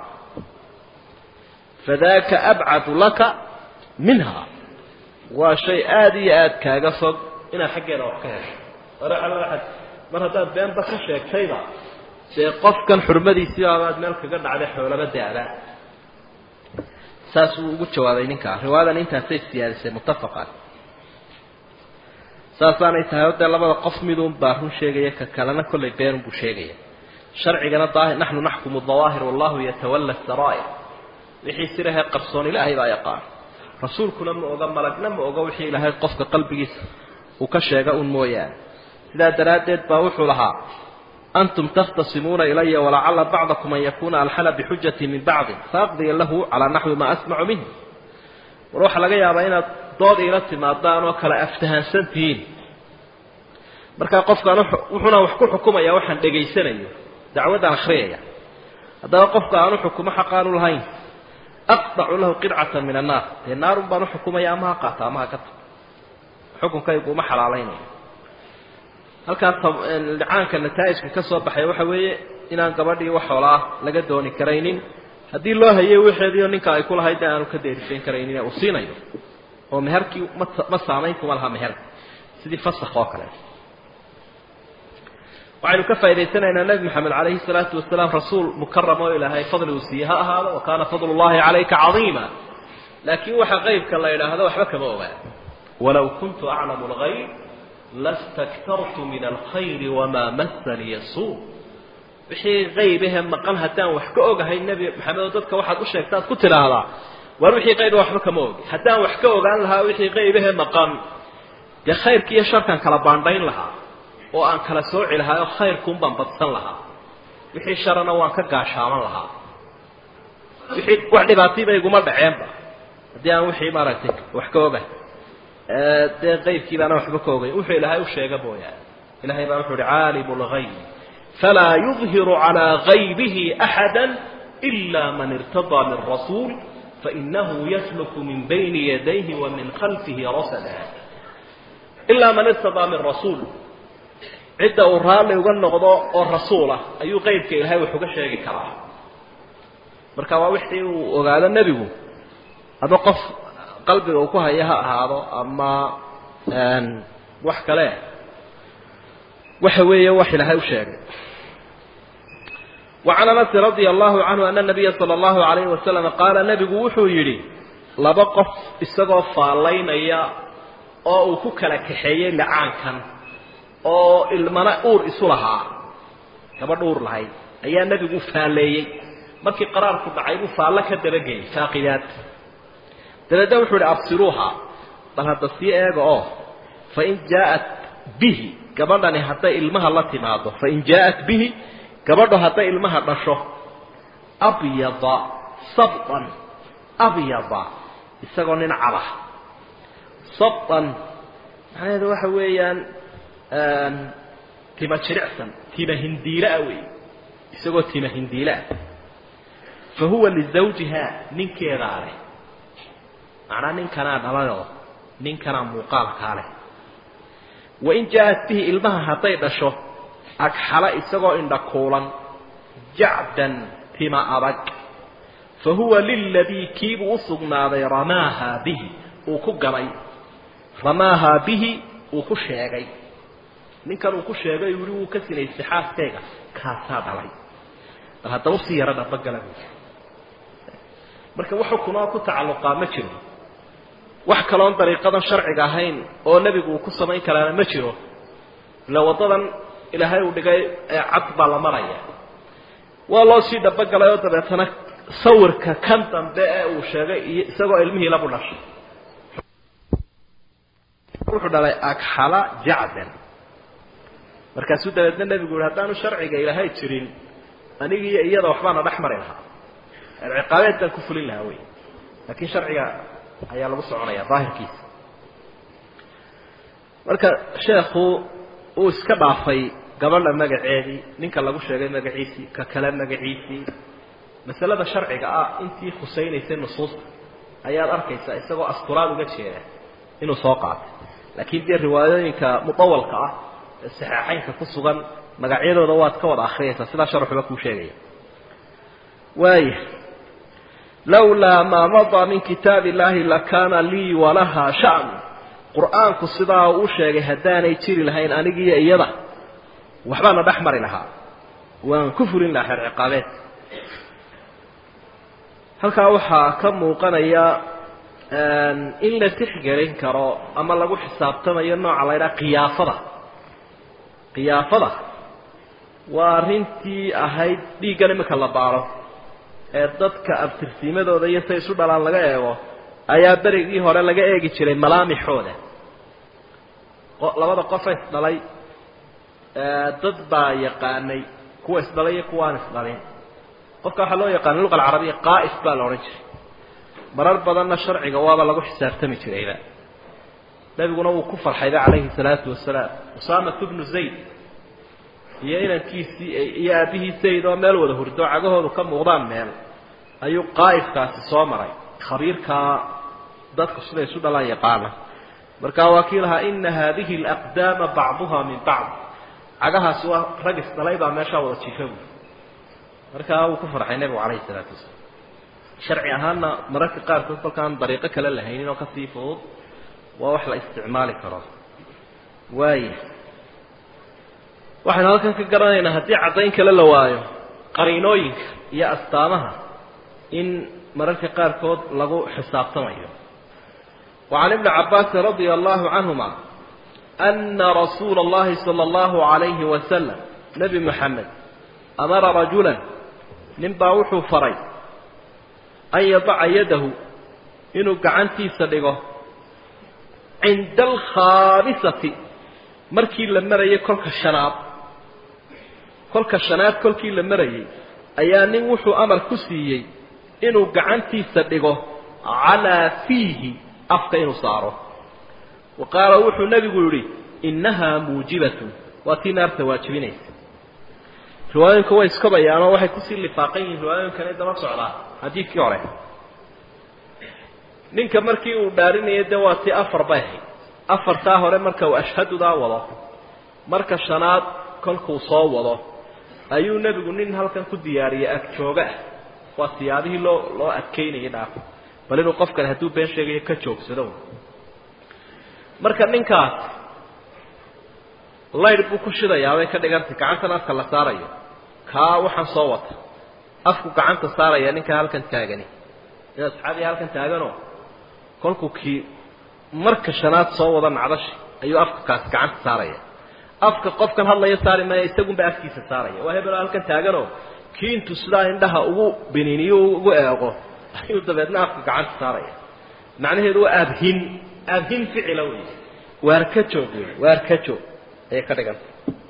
fadaaka abcadu laka minha waa shay aada iyo aada kaaga fog inaad xaggeeda wax ka hesho hore alla waaad mar haddaad beenba ka sheegtayba dee qofkan xurmadiisii baabaad meel kaga dhacday xoolaba daada saasuu ugu jawaabay ninkaa riwaayadan intaasay siyaadisay muttafaqan saasaanay tahay o dee labada qof midun baa run sheegaya ka kalena kollay beenunbuu sheegaya sharcigana daahir naxnu naxkumu dawaahir wallahu yatawalla saraa'ir wixii sirahee qarsoon ilaahay baa yaqaan rasuulkuna ma oga malagna ma oga wixii ilaahay qofka qalbigiisa uu ka sheega un mooyaane sidaa daraaddeed baa wuxuu lahaa antum takhtasimuuna ilaya walacala bacdakum an yakuuna alxana bixujati min bacdin faaqdiya lahu calaa naxwi maa asmacu minhu war waxaa laga yaabaa inaad dood iila timaadaan oo kale aftahansan tihiin markaa qofkaan wuxuuna wax ku xukumaya waxaan dhegaysanayo dacwaddaan akhriyaya haddaba qofka aan uxukumo xaqaanu lahayn aqdacu lahu qidcata min annaar dee naarun baan uxukumaya ama ha qaata ama ha ka tago xukunkaygu uma xalaalaynayo halkaas licaanka nataa'ijka ka soo baxay waxa weeye inaan gabadhii wax xoolaa laga dooni karaynin haddii loo hayay wixeediio ninka ay ku lahayd aanu ka deerisayn karaynin uu siinayo oo meherkii ma ma saamayn kuma laha meherka sidii fasakh oo kale waxaynu ka faa'idaysanaynaa nebi moxamed calayhi salaatu wasalaam rasuul mukaram oo ilaahay fadli uu siiye ha ahaado wa kaana fadlu llahi calayka cadiima laakiin waxa qaybka la yidhaahdo waxba kama ogaa walow kuntu aclamu lgayb lastaktartu min alkhayri wamaa masaniya suu wixii qaybahe maqan haddaan wax ka ogahay nebi maxamed oo dadka waxaad u sheegtaad ku tidhaahdaa waar wixii qayba waxba kama ogi haddaan wax ka ogaan lahaa wixii qaybahe maqan dee khayrki iyo sharkan kala baandhayn lahaa oo aan kala sooci lahaa oo khayrkuun baan badsan lahaa wixii sharana waan ka gaashaaman lahaa wixii wax dhibaatiiba iguma dhaceenba haddii aan wixii maaragtay wax ka ogahay dee qaybkii baana waxba ka ogay wuxuu ilaahay u sheega mooyaane ilahay baa wuxuu uhi caalimu lgayb falaa yudhiru calaa gaybihi axada ila man irtadaa min rasuul fainahu yasluku min bayni yadayhi wa min khalfihi rasada ilaa man irtadaa min rasuul cidda uu raalli uga noqdo oo rasuulah ayuu qeybka ilahay wax uga sheegi karaa marka waa wixii uu ogaado nebigu ama qof qalbiga uu ku haya ha ahaado ama wax kale waxa weeye wax ilaahay u sheegay وعن أنس رضي الله عنه أن النبي صلى الله عليه وسلم قال نبgu wuxuu yidhi laba qof isagoo faalaynaya oo uu ku kala kaxeeyey lacaankan oo ilmana uur isu lahaa gabadh uur lahayd ayaa nebigu faaleeyey markii qaraarku dhacay buu faallo ka dabageyey faaqidaad dabeedna wuxuu ihi absiruuha bal hadda sii eega oo fain jaaءat bihi gabadhani hadday ilmaha la timaado fain jaaءat bihi gabadho hadday ilmaha dhasho abyada sabطan abyada isagoo nin cadah sabطan macnaheedu waxa weeyaan tima jiricsan tima hindiilaa wey isagoo tima hindiilaa fa huwa lizawjiha ninkeedaa leh macnaa ninkanaa dhalayoo ninkanaa muuqaalkaa leh wain jaaءat bihi ilmaha hadday dhasho agxala isagoo indha kuulan jacdan tima adag fa huwa liladii kiibuu u sugnaaday ramaahaa bihi uu ku ganay ramaahaa bihi uu ku sheegay ninkan uu ku sheegay wili wuu ka sinaystay xaaskayga kaasaa dhalay bal haddaba usii yaro dhabagala bu marka wax xukunoo ku tacalluqaa ma jiro wax kaloon dariiqadan sharciga ahayn oo nebigu uu ku samayn karaana ma jiro ila waddadan ilaahay uu dhigay ee cad baa la maraya waa loo sii dhabogalay oo dabeetana sawirka kan dambe ee uu sheegay iyo isagoo ilmihii labu dhashay wuxuu dhalay agxala jacdan markaasuu dabeedna nebigu yihi haddaanu sharciga ilaahay jirin anigiiyo iyada waxbaana dhex mari lahaa ciqaabeed baan ku fulin lahaa wey laakiin sharciga ayaa lagu soconaya daahirkiisa marka sheekhu uu iska dhaafay gabadha magaceedii ninka lagu sheegay magaciisii ka kale magaciisii masalada sharciga ah intii khusaynaysay nusuusta ayaad arkaysaa isagoo asturaad uga jeeda inuu soo qaatay laakiin dee riwaayooyinka mudawalka ah ee saxeexeynka ku sugan magacyadooda waad ka wada akriyaysaa sidaa sharxuba kuu sheegaya waaya lawlaa maa madaa min kitaab illaahi lakaana lii walahaa shan qur-aanku sidaa uu sheegay haddaanay jiri lahayn anigiiyo iyada waxbaana dhex mari lahaa waan ku fulin lahaa xeer ciqaabeed halkaa waxaa ka muuqanaya in la tixgelin karo ama lagu xisaabtamayo nooca la ydhaha qiyaafada qiyaafada waa arrintii ahayd dhiiggan iminka la baaro ee dadka abtirsiimadooda iyo say isu dhalaan laga eego ayaa berigii hore laga eegi jiray malaamixooda labada qofa isdhalay dad baa yaqaanay kuwa isdhalay iyo kuwa aan isdhalin qofka waxaa loo yaqaana luqa alcarabiya qaa'if baa la odhan jiray marar badanna sharciga waaba lagu xisaabtami jirayba nebiguna wuu ku farxayba calayhi salaatu wasalaam usaamatu bnu zayd iyo inankiisii iyo aabbihii zayd oo meel wada hurdo cagahoodu ka muuqdaan meel ayuu qaa'ifkaasi soo maray khabiirkaa dadku siday isu dhalaan yaqaana markaa waa kii lahaa ina haadihi alaqdaama bacduha min bacd cagahaasi waa rag isdhalay baa meeshaa wada jiifa buui markaa wuu ku farxay nebigu calayhi salaatu wasalaam sharci ahaanna mararka qaarkood kolkaan dariiqo kale lahaynin oo kasii fudud waa wax la isticmaali karo waaya waxaynu halkan ka garanaynaa haddii caddayn kale la waayo qariinooyinka iyo astaamaha in mararka qaarkood lagu xisaabtamayo وعن ابن عباس رضي الله عنهما أن رسول الله صلى الله عليه وسلم نبي محمد أمر رجلا نبا وحو فري أن يضع يده إنه قعنتي صدقه عند الخامسة مركي لمرأي كلك الشناب كلك الشناب كلك لمرأي أياني وحو أمر كسيي إنه قعنتي صدقه على فيه afka inuu saaro wa qaala wuxuu nebigu yihi innahaa muujibatun waa tii naarta waajibinaysa riwaayooyinku way iskabayaanoo waxay kusii lifaaqan yihiin riwaayooyinkana daba socdaa xadiidkii hore ninka markii uu dhaarinayay dee waa tii afar bay ahayd afartaa hore marka uu ashhadudaa wado marka shanaad kolkuu soo wado ayuu nebigu nin halkan ku diyaariyay agjooga ah waa siyaabihii loo loo adkaynayay dhaafa bal inuu qofkan hadduu been sheegayo ka joogsado marka ninkaas laydh buu ku shidayaa bay ka dhigantay gacantan afka la saarayo kaa waxaan soo wata afku gacanta saaraya ninkaa halkan taagani in asxaabiya halkan taaganoo kolkuu kii marka shanaad soo wada nacdashi ayuu afka kaasi gacanta saaraya afka qofkan hadlaya saari maya isagunba afkiisa saaraya waa hebelo halkan taaganoo kii intuu sidaa indhaha ugu biniiniyo ugu eego ayuu dabeedna afka gacanta saaraya macnaheedu waa aabhin aabhin ficila wey waar ka joog wey waar ka joog ayay ka dhiganta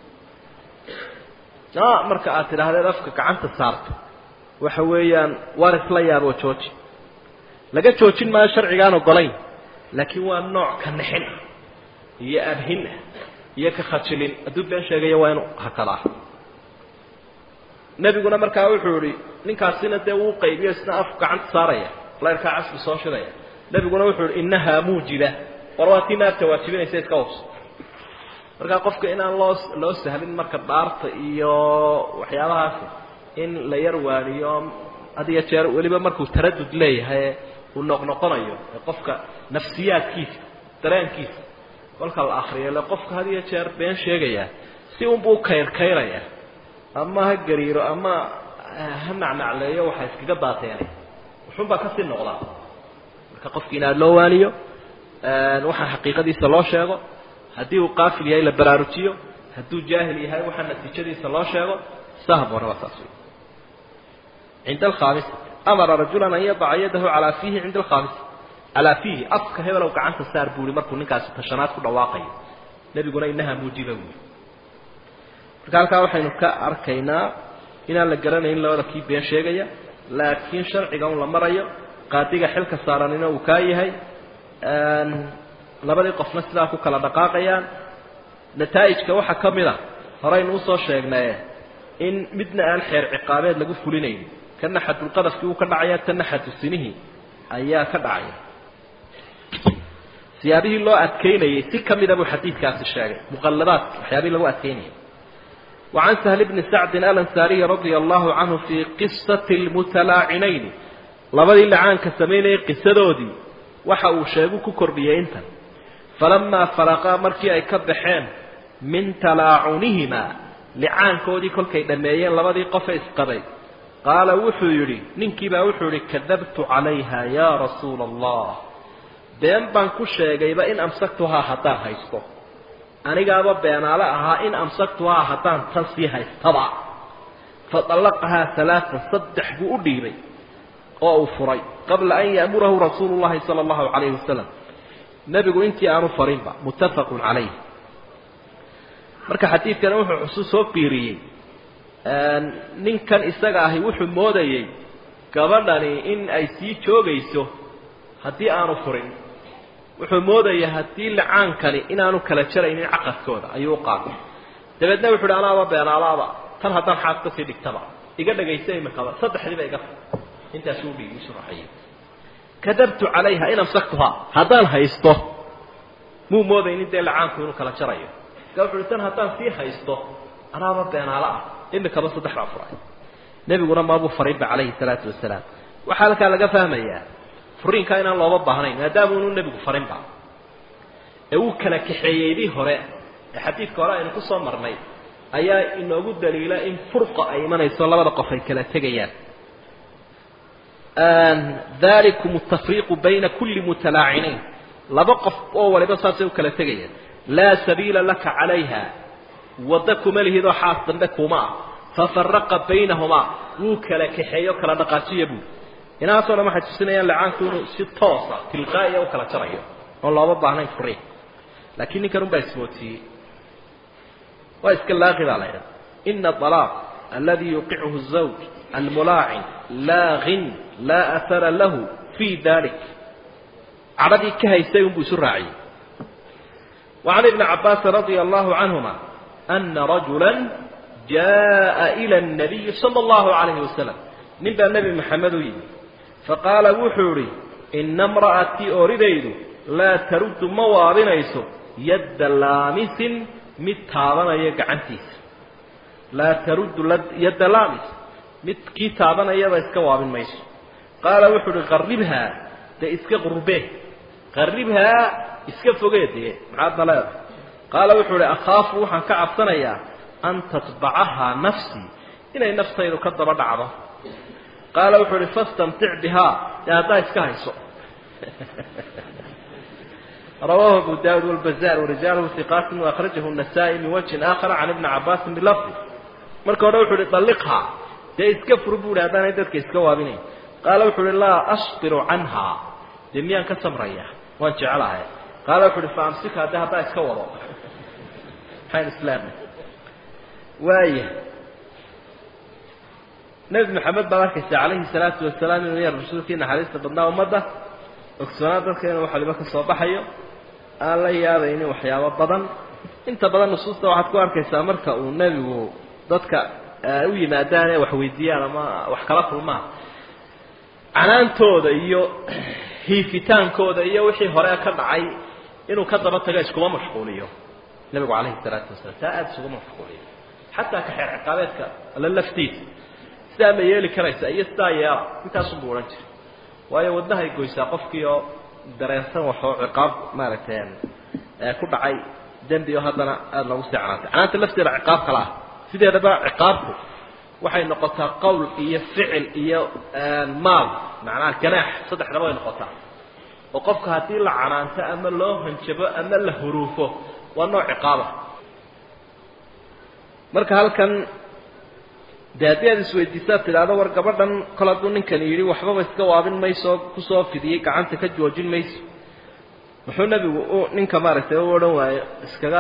a marka aad tidhaahdeed afka gacanta saarto waxa weeyaan waar isla yaaboo jooji laga joojin maayo sharcigaan ogolayn laakiin waa nooc ka nixin ah iyo aabhin ah iyo ka khajilin hadduu been sheegayo waa inuu hakadaa nebiguna markaa wuxuu ihi ninkaasina dee wuu qaybiyo isna afku gacanta saaraya layrkaa casbi soo shidaya nebiguna wuxuu ihi innahaa muujiba war waa tii naarta waajibinaysa iska hubs markaa qofka inaan loo loo sahlin marka dhaarta iyo waxyaabahaasi in la yar waaniyo had iyo jeer weliba markuu taradud leeyahay uu noqnoqonayo ee qofka nafsiyaadkiisa dareenkiisa kolka la akriyo ile qofka had iyo jeer been sheegaya si unbuu kayrkayraya ama ha gariiro ama ha nacnacleeyo waxaa iskaga daateenay wuxuunbaa kasii noqdaa marka qofki in aada loo waaniyo waxaa xaqiiqadiisa loo sheego haddii uu qaafil yahay la baraarujiyo hadduu jaahil yahay waxaa natiijadiisa loo sheego sahbona waa saas wey cinda alkhaamisa amara rajulan an yadaca yadahu calaa fiihi cinda alkhaamisa calaa fiihi afka hebelow gacanta saar buuri markuu ninkaasi tashanaad ku dhawaaqayo nebiguna inaha muujiba buuri marka halkaa waxaynu ka arkaynaa inaan la garanayn labada kii been sheegaya laakiin sharciga un la marayo qaadiga xilka saaranina uu kaa yahay labadii qofna sidaa ku kala dhaqaaqayaan nataa'ijka waxaa ka mid a horeynu usoo sheegnaye in midna aan xeer ciqaabeed lagu fulinayn kana xadulqadafkii uu ka dhacaya tanna xadu sinihii ayaa ka dhacaya siyaabihii loo adkeynayay si ka mida buu xadiidkaasi sheegay muqalladaadki waxyaabihii lagu adkeynayay وعن سهل بن سعد الأنساري رضي الله عنه في قصة المتلاعنين labadii lacaanka samaynayay qisadoodii waxa uu sheegu ku kordhiyey intan falamaa faraqaa markii ay ka baxeen min talaacunihimaa licaankoodii kolkay dhammeeyeen labadii qofe isqabay qaala wuxuu yidhi ninkiibaa wuxuu yidhi kadabtu calayha yaa rasuula allah been baan ku sheegayba in amsaktuhaa haddaan haysto anigaaba beenaale ahaa in amsaktuhaa haddaan tan sii haystaba fa dallaqahaa alaaan saddex buu u dhiibay oo uu furay qabla an ya'murahu rasuulu llahi sala allahu calayhi wasalam nebigu intii aanu farinba muttafaqun calayh marka xadiidkani wuxuu xusuus soo biiriyey ninkan isaga ahi wuxuu moodayey gabadhani in ay sii joogayso haddii aanu furin wuxuu moodayay haddii lacaankani inaanu kala jaraynin caqadkooda ayuu u qaatay dabeedna wuxu uhi anaaba beenaalaaba tan haddaan xaas ka sii dhigtaba iga dhagaysa imikaba saddexdiiba iga intaasuu dhiigi shuraxayay kadabtu calayha in amsaktuhaa haddaan haysto muu moodaynin dee lacaanku inuu kala jarayo marka wuxu uhi tan haddaan sii haysto anaaba beenaalo ah imikaba saddex baa furay nebiguna maabuu farinba calayhi salaatu wasalaam waxaa halkaa laga fahmayaa furiinkaa inaan looba baahnayn maadaama unu nebigu farinba ee uu kala kaxeeyeydii hore ee xadiidka hore aynu kusoo marnay ayaa inoogu daliila in furqa ay imanayso labada qof ay kala tegayaan dalikum atafriiqu bayna kulli mutalaacinayn laba qof oo waliba saasay u kala tegayaan laa sabiila laka calayha wadda kuma lihidoo xaas dambe kuma ah fafaraqa baynahumaa wuu kala kaxeeyo kala dhaqaajiya buu inaasoo dhan waxay tusinayaan lacaanku inuu si toosa tilqaa'iya u kala jarayo oon looba baahnayn furiin laakiin ninkan unbaa ismoodsiiyey waa iska laaqi baa la ydhaha ina alaaq aladi yuqichu zawj almulaacin laaqin laa ahara lahu fii dalik cadhadii ka haysay unbuu isu raaciyey وعن ابن عباس رضي الله عنهما أن رجلا جاء إلى النبي صلى الله عليه وسلم نبى النبي محمد يجي فقال وحوري إن امرأتي أريد لا ترد موابنيس يد لامس متابنا يقعنتيس لا ترد يد لامس مت كتابنا يبا اسك وابن ميس قال وحوري قربها ده اسك قربه قربها اسك فوقيته معادنا لا قال وحوري أخاف وحن كعب سنيا أن تطبعها نفسي إلى نفسي كذب دعوه qaala wuxuu uhi fastamtic bihaa dee haddaa iska hayso rawaahu abu daawud walbazaar warijaaluhu hiqaatin waakhrajahu nasaa-i min wajhin aakhara can ibni cabaasin bilafdi marka hore wuxu uhi dalliqhaa dee iska fur buu hi haddaanay dadka iska waabinayn qaala wuxu uhi laa asbiru canhaa dee miyaan ka samraya waan jecelahay qaala wuxu uhi fa amsikhaa dee haddaa iska wado maxayn islaamay waaya nebi maxamed baad arkaysa calayhi salaatu wasalaam inuu yahay rasuulkii naxariista badnaa ummadda ogsoonaa dadka inuu waxaliba ka soo baxayo aan la yaabaynin waxyaabo badan inta badan nusuusta waxaad ku arkaysaa marka uu nebigu dadka u yimaadaan ee wax weydiiyaan ama wax kala kulmaan canaantooda iyo hiifitaankooda iyo wixii hore ka dhacay inuu ka daba tago iskuma mashquuliyo nebigu calayhi salaatu wasalaam taa aada isuguma mashquuliyo xataa ka xeer ciqaabeedka alla laftiisa sidaa ma yeeli karaysa iyo sidaa yeela intaasunbuu odhan jiray waayo wadnahay goysaa qofkii oo dareensan waxoo ciqaab maaragtay ku dhacay dembi oo haddana aada loogu sii canaantay canaanta lafteeda ciqaab kala ah sideedaba ciqaabku waxay noqotaa qowl iyo ficil iyo maal macnaha ganaax saddexdaba way noqotaa oo qofka haddii la canaanto ama loo hanjabo ama la huruufo waa nooc ciqaaba marka halkan dee haddii aad isweydiisaad tidhaahdo war gabadhan kol hadduu ninkani yidhi waxbaba iska waabin mayso kusoo fidiyey gacanta ka joojin mayso muxuu nebigu u ninka maaragtay u odhan waayo iskaga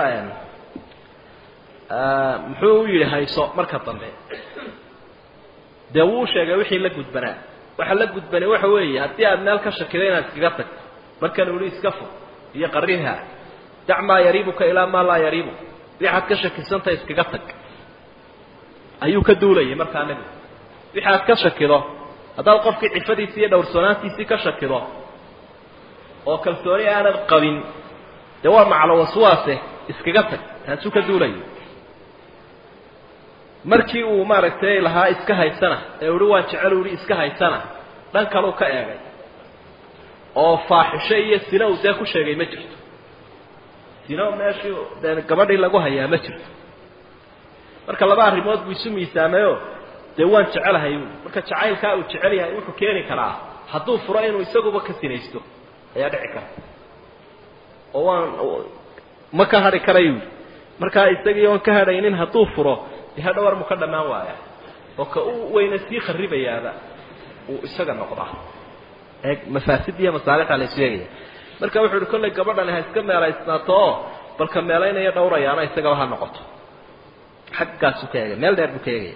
muxuu u yidhi hayso marka dambe dee wuu sheegay wixii la gudbanaa waxa la gudbanay waxa weeye haddii aad meel ka shakido inaad iskaga tagto markan uu yihi iska fog iyo qariha dac maa yariibuka ilaa maa laa yariibuk waxaad ka shakisantahay iskaga tag ayuu ka duulayay markaa nebigu wixii aad ka shakido haddaad qofkii cifadiisii iyo dhowrsoonaantiisii ka shakido oo kalsooni aanad qabin dee waa maclo waswaase iskaga tag taasuu ka duulayo markii uu maaragtay lahaa iska haysana ee uhi waan jecel uhi iska haysana dhan kaleu ka eegay oo faaxisho iyo sina uu dee ku sheegay ma jirto sino meeshii dee gabadhii lagu hayaa ma jirto marka laba arrimood buu isu miisaamayo dee waan jecelahay marka jacaylkaa uu jecel yahay wuxuu keeni karaa hadduu furo inuu isaguba ka sinaysto ayaa dhici kara oo waan ma ka hadhi karayu markaa isagii oon ka hadhaynin hadduu furo dee hadhow armu ka dhammaan waaya oo ka u weyna sii kharibayaaba uu isaga noqdaa ee mafaasid iyo masaalixda la isu eegaya marka wuxuu uhi kollay gabadhani ha iska meelaysnaato oo balka meelaynaya dhowrayaana isagaba ha noqoto xaggaasuu ka eegaya meel dheer buu ka eegaya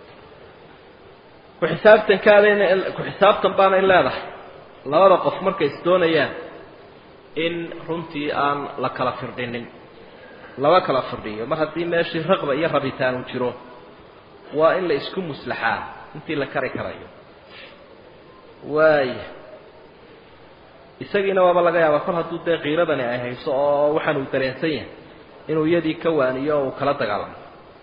ku-xisaabtankaadana ku-xisaabtan baana in leedahay labada qof markay isdoonayaan in runtii aan la kala firdhinin laba kala firdhiyo mar haddii meeshii raqba iyo rabitaan uu jiro waa in la isku muslaxaa intii la kari karayo waaya isagiina waaba laga yaabaa kol hadduu dee kiiradani ay hayso oo waxaan uu dareensan yahay inuu iyadii ka waaniyo oo uu kala dagaalamo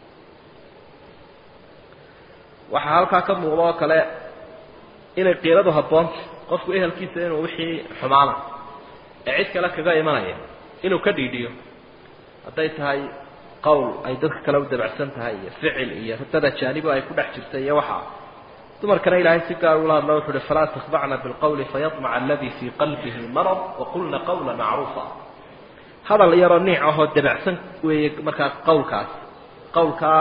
waxaa halkaa ka muuqda oo kale inay kiiradu habboonta qofku ehelkiisa inuu wixii xumaana ee cid kale kaga imanaya inuu ka dhiidhiyo hadday tahay qowl ay dadka kale u dabacsan tahay iyo ficil iyo dad ajaanibo ay ku dhex jirta iyo waxaa dumarkana ilaahay si gaar ula hadla wuxu uhi falaa takhdacna bilqawli fayamaca aladii fii qalbihi marad waqulna qawla macruufa hadal yaroo niic ahoo dabacsan weeye markaa qawlkaas qawlkaa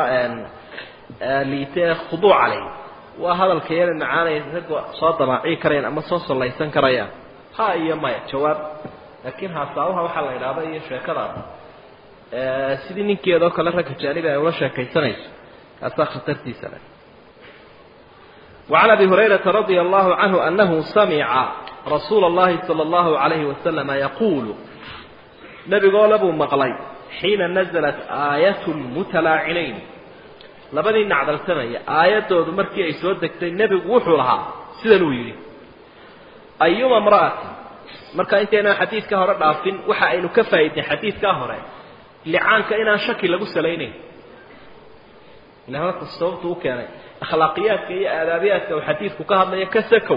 liite ee khuduuca leh waa hadalka yara macaanay ragga soo damaaci karayaan ama soo sallaysan karayaan ha iyo maya jawaab laakiin haasaabaha waxaa la idhaahda iyo sheekadaas sidii ninkeedoo kale ragga jaanibi ay ula sheekaysanayso kaasaa khatartiisa leh وعن أبي هريرة رضي الله عنه أنه سمع رسول الله صلى الله عليه وسلم يقول نبي قول أبو مقلي حين نزلت آية المتلاعنين labadii nacdalsamaya aayaddoodu markii ay soo degtay nebigu wuxuu lahaa sidan uu yidhi ayuma imra'atin marka intaynan xadiidka hore dhaafin waxa aynu ka faa'iidnay xadiidkaa hore licaanka inaan shaki lagu salaynayn ila halka sababtu u keenay akhlaaqiyaadka iyo aadaabiyaadka uu xadiidku ka hadlayo ka sakow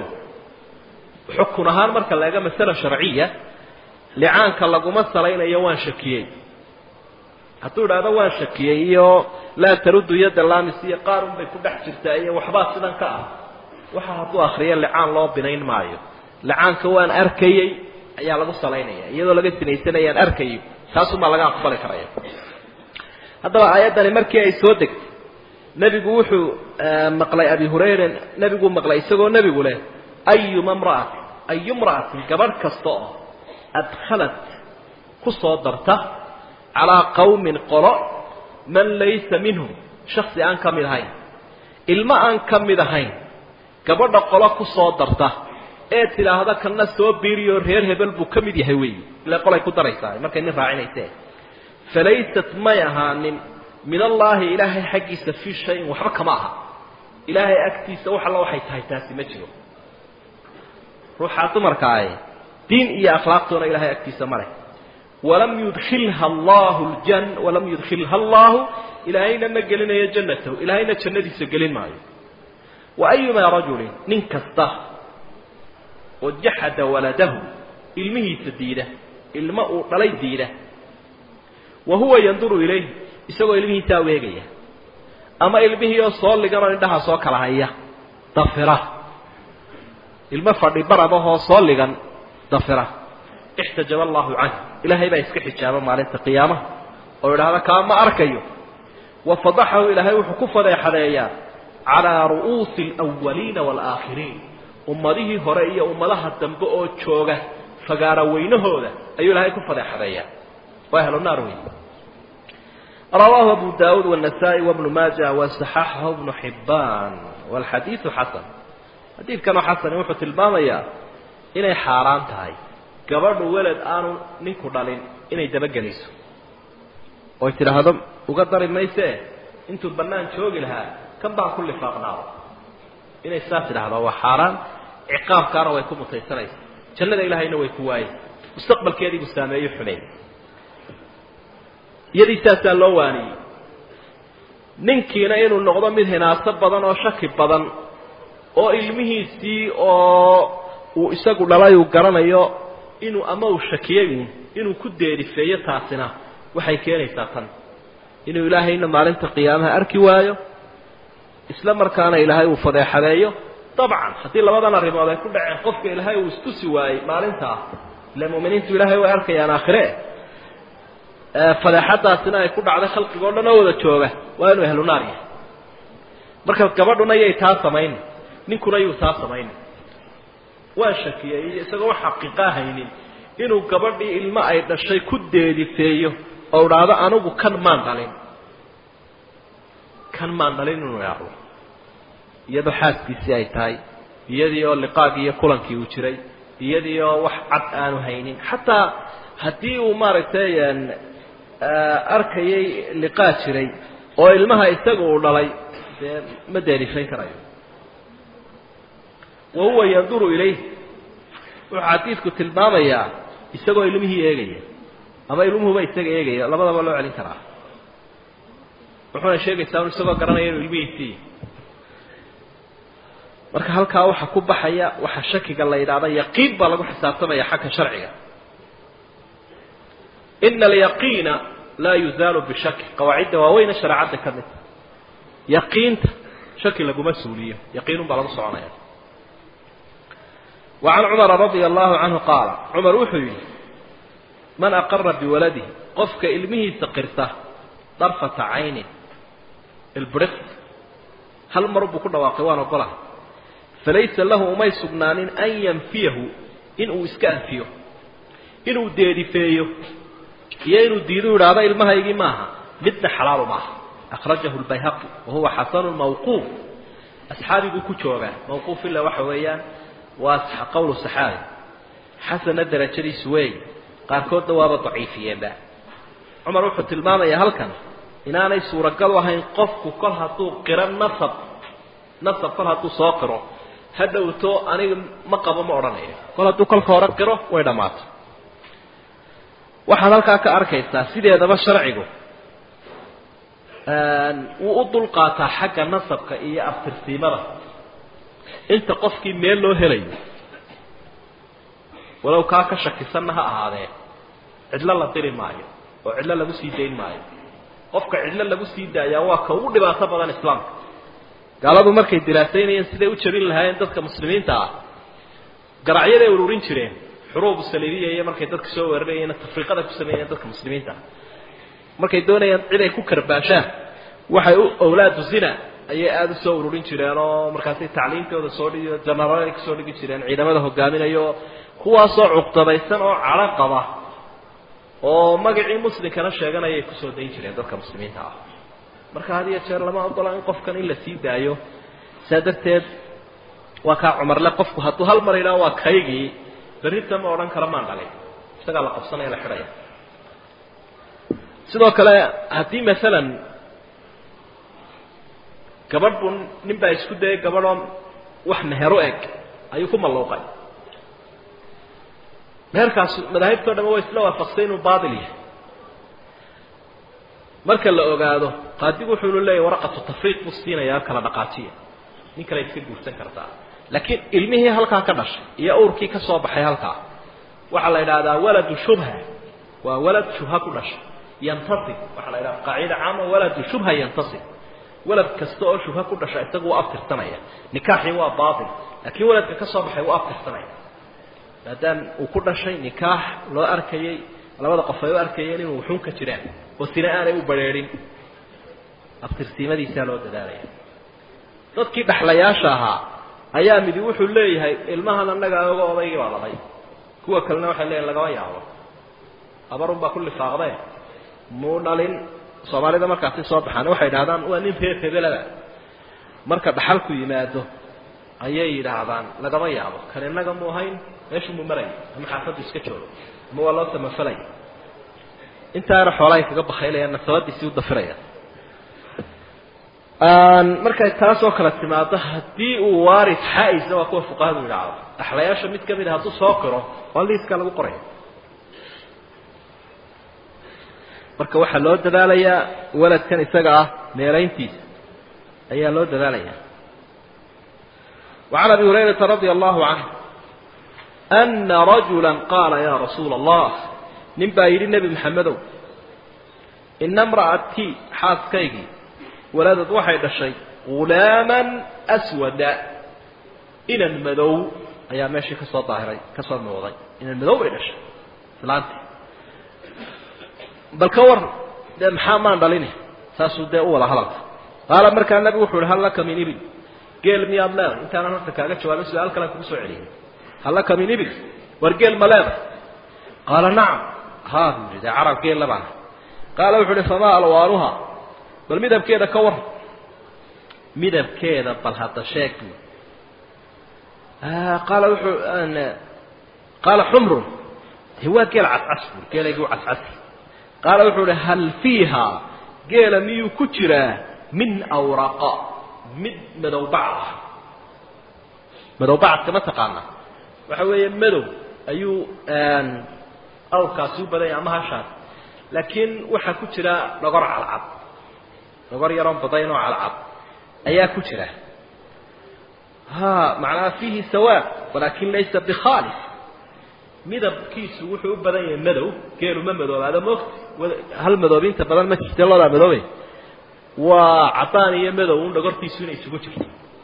xukun ahaan marka laega masala sharciya licaanka laguma salaynayo waan shakiyey hadduu idhaahdo waan shakiyey iyo laa taruddu yadda lamis iyo qaar un bay ku dhex jirtaa iyo waxbaa sidan ka ah waxa hadduu akriyo licaan loo binayn maayo licaanka waan arkayey ayaa lagu salaynaya iyadoo laga sinaysanayaan arkayo taasumaa laga aqbali karaya haddaba aayaddani markii ay soo degtay nebigu wuxuu maqlay abi hurayra nebiguu maqlay isagoo nebigu leh ayuma mra'atin ayu mra'atin gabadh kasta oo adkhalat ku soo darta calaa qawmin qolo man laysa minhum shaksi aan ka mid ahayn ilmo aan ka mid ahayn gabadha qolo ku soo darta ee tidhaahda kana soo biiriyo reer hebel buu ka mid yahay weeyi ile qolay ku daraysaa markay nin raacinayse falaysat may ahaanin min allaahi ilaahay xaggiisa fii shayin waxba kama aha ilaahay agtiisa wax alla waxay tahay taasi ma jiro ruuxaa dumarkaae diin iyo akhlaaqtoona ilahay agtiisa ma leh walam yudkilha allahu ljan walam yudkilha allahu ilaahayna ma gelinayo jannatahu ilaahayna jannadiisa gelin maayo wa ayumaa rajulin nin kasta oo jaxada waladahu ilmihiisa diida ilmo uu dhalay diida wa huwa yanduru ilayh isagoo ilmihiisaa weegaya ama ilmihii oo soo liganoo indhaha soo kala haya dafira ilmo fadhi barabahoo soo ligan dafira ixtajaba allahu canh ilaahay baa iska xijaaba maalinta qiyaamaha oo idhaahda kaa ma arkayo wa fadaxahu ilaahay wuxuu ku fadeexadeeyaa calaa ru'uusi alawaliina waalaakhiriin ummadihii hore iyo ummadaha dambe oo jooga fagaara weynahooda ayuu ilaahay ku fadeexadeeyaa waa ahlu naar wey rawaahu abu daawuud wالنasaaئي وبnu maaja waصaxaxahu bnu xibaan wاlxadiiثu xasan xadiidkanoo xasani wuxuu tilmaamayaa inay xaaraan tahay gabadhu weled aanu ninku dhalin inay dabageliso oy tidhaahdo uga dari mayse intuu bannaan joogi lahaa kan baan ku lifaaqnaado inay saas idhahdaa waa xaaraan ciqaabkaana way ku mutaysanaysa jannada ilaahayna way ku waayey mustaqbalkeediibuu saameeyo xumeey iyadii saasaa loo waaniyey ninkiina inuu noqdo mid hinaaso badan oo shaki badan oo ilmihiisii oo uu isagu dhalay uu garanayo inuu ama uu shakiyey uun inuu ku deerifeeyo taasina waxay keenaysaa tan inuu ilaahayna maalinta qiyaamaha arki waayo isla markaana ilaahay uu fadeexadeeyo dabcan haddii labadan arrimood ay ku dhaceen qofka ilaahay uu istusi waayey maalintaa ila mu'miniintu ilaahay way arkayaan aakhire fadeexadaasina ay ku dhacday khalqiga o dhan oo wada jooga waa inuu ehlu naar yahay marka gabadhuna yay taa samayn ninkuna yuu taa samayn waa shakiyey isagoo wax xaqiiqa haynin inuu gabadhii ilmo ay dhashay ku deedifeeyo oo idhaahdo anigu kan maan dhalin kan maan dhalin inuu idhaahdo iyadoo xaaskiisii ay tahay iyadii oo liqaagii iyo kulankii uu jiray iyadii oo wax cad aanu haynin xataa haddii uu maaragtay arkayay liqaa jiray oo ilmaha isaga uu dhalay dee ma deerifayn karayo wa huwa yanduru ilayh wuxuu xadiidku tilmaamayaa isagoo ilmihii eegaya ama ilmuhuba isaga eegaya labadaba loo celin karaa wuxuuna sheegaysaa un isagoo garanaya inuu ilmihiisii marka halkaa waxa ku baxaya waxa shakiga la yidhahda yaqiin baa lagu xisaabtamaya xagga sharciga ina alyaqiina laa yuzaalu bishaki qawaacidda waaweyne shareecadda ka mid yaqiinta shaki laguma suuliyo yaqiinun baa lagu soconaya وعن cمر رضي الله عنه قاaل cمر wuxuu yihi maن أقرa بwaلadihi qofka ilmihiisa qirta طرفaةa cayni ilbr hal mar buu ku dhawaaqay waan ogolahay falaysa lahu umay sugnaanin an ynfiyahu inuu iska anfiyo inuu deedifeeyo iyo inuu diidu idhaahdo ilmahaygii maaha midna xalaalu maaha أخرaجahu الbayhaqي wahuwa xasن mawquuf أصxaabiguu ku joogaa mawquuf ila waxa weeyaan waa qowlu saxaabi xasana darajadiisu weey qaarkoodna waaba daciifiyeenba cumar wuxuu tilmaamayaa halkan inaanay suuragal ahayn qofku kol hadduu qiro nasab nasab kol hadduu soo qiro ha dhowto aniga ma qabo ma odhanayo kol hadduu kolka hore qiro way dhammaato waxaad halkaa ka arkaysaa sideedaba sharcigu wuu u dulqaataa xagga nasabka iyo abtirsiimada inta qofkii meel loo helayo walow kaa ka shakisanna ha ahaadee cidlo la diri maayo oo cidlo lagu sii dayn maayo qofka cidlo lagu sii daayaa waa ka ugu dhibaato badan islaamka gaaladu markay diraasaynayeen siday u jabin lahaayeen dadka muslimiinta ah garacyaday ururin jireen xuruubu saliibiya iyo markay dadka soo weerarayeen tafriiqada ku sameeyeen dadka muslimiinta ah markay doonayaan cid ay ku karbaashaan waxay u owlaadu zina ayay aada u soo ururin jireen oo markaasay tacliimtooda soo dhigi janaraal ay kasoo dhigi jireen ciidamada hogaaminayo kuwaasoo cuqdadaysan oo cadho qaba oo magacii muslimkana sheeganayay kusoo dayn jireen dadka muslimiinta ah marka had iyo jeer lama ogola in qofkan in la sii daayo saa darteed waa kaa cumarle qofku hadduu hal mar idhaho waa kaygii berrita ma odhan karo maan dhalin isagaa la qabsanaya la xidhaya sidoo kale haddii masalan gabadh buu nin baa isku dayay gabadhoo wax mehero eg ayuu ku malluuqay meherkaas madaahibtao dham waa isla waafaqsay inuu baatil yahay marka la ogaado qaadigu wuxuunu leeyahy waraqatu tafriiq buu siinayaa kala dhaqaajiya nin kale iska guursan kartaa laakiin ilmihii halkaa ka dhashay iyo awrkii ka soo baxay halkaa waxaa la yidhaahdaa waladu shubha waa walad shubha ku dhashay yantasib waxaa la yidhahda qaacida caama waladu shubha yantasib walad kasta oo shubha ku dhasha isagu waa abtirsanaya nikaaxii waa baatil laakiin waladka ka soo baxay waa abtirsanaya maadaam uu ku dhashay nikaax loo arkayey labada qof ay u arkayeen inuu wuxuun ka jiraan oo sina aanay u badrheerin abtirsiimadiisaa loo dadaalaya dadkii dhaxlayaasha ahaa ayaa midi wuxuu leeyahay ilmahan annaga oga odaygii baa dhalay kuwa kalena waxay leeyihin lagama yaabo abarun baa ku lifaaqdee muu dhalin soomaalida markaasi soo baxaan waxay yidhahdaan waa nin reer hebelada marka dhaxalku yimaado ayay yidhaahdaan lagama yaabo kan innaga mu ahayn meeshu mu maraya ama xaafaddu iska joogo ama waa loo samafalaya intaana xoolahay kaga bakaylayaan nasabadiisii u dafiraya markay taasoo kale timaado haddii uu waarid xaa-isa waa kuwa fuqahadu yidhaahdo dhaxlayaasha mid kamid a hadduu soo qiro waa liiska lagu qoraya marka waxaa loo dadaalayaa waladkan isaga ah meelayntiisa ayaa loo dadaalaya وعن أبي هريرة رضي الله عنه أن رجلا قال يا رسول الله nin baa yidhi nebi maxamedow ina imra'atii xaaskaygii waladad waxay dhashay ghulaaman aswada inan madow ayaa meeshii kasoo daahiray kasoo muuqday inan madow bay dhashay islaantii bal ka war dee maxaa maan dhalini saasuu dee u wada hadalka qaala markaa nebigu wuxu uhi hal laka min ibil geel miyaad leedahay intaanan horta kaaga jawaabin su-aal kalan kugu soo celiyay hal laka min ibil war geel ma leedahay qaala nacam ha buu yidhi dee carab geel labaan qaala wuxu uhi famaa alwaanuha bal midabkeeda ka war midabkeeda bal hadda sheeg buu qaala wuxuu qaala xumrun de waa geel cascas buu geelaygii u cascasi qaala wuxuu uhi hal fiiha geela miyuu ku jiraa min awraqa mid madowbacd ah madowbacadka ma taqaana waxa weeye madow ayuu awrkaasi u badanya ama hashaas laakiin waxaa ku jira dhogor calcad dhogor yaroon badayn oo calcad ayaa ku jira ha macnaha fiihi sawaad walaakin laysa bikhaalis midabkiisu wuxuu u badan yahay madow geelu ma madoobaado moogta hal madoobinta badan ma jirte loodaa madoobe waa cadaan iyo madow un dhogortiisu inay isugu jirto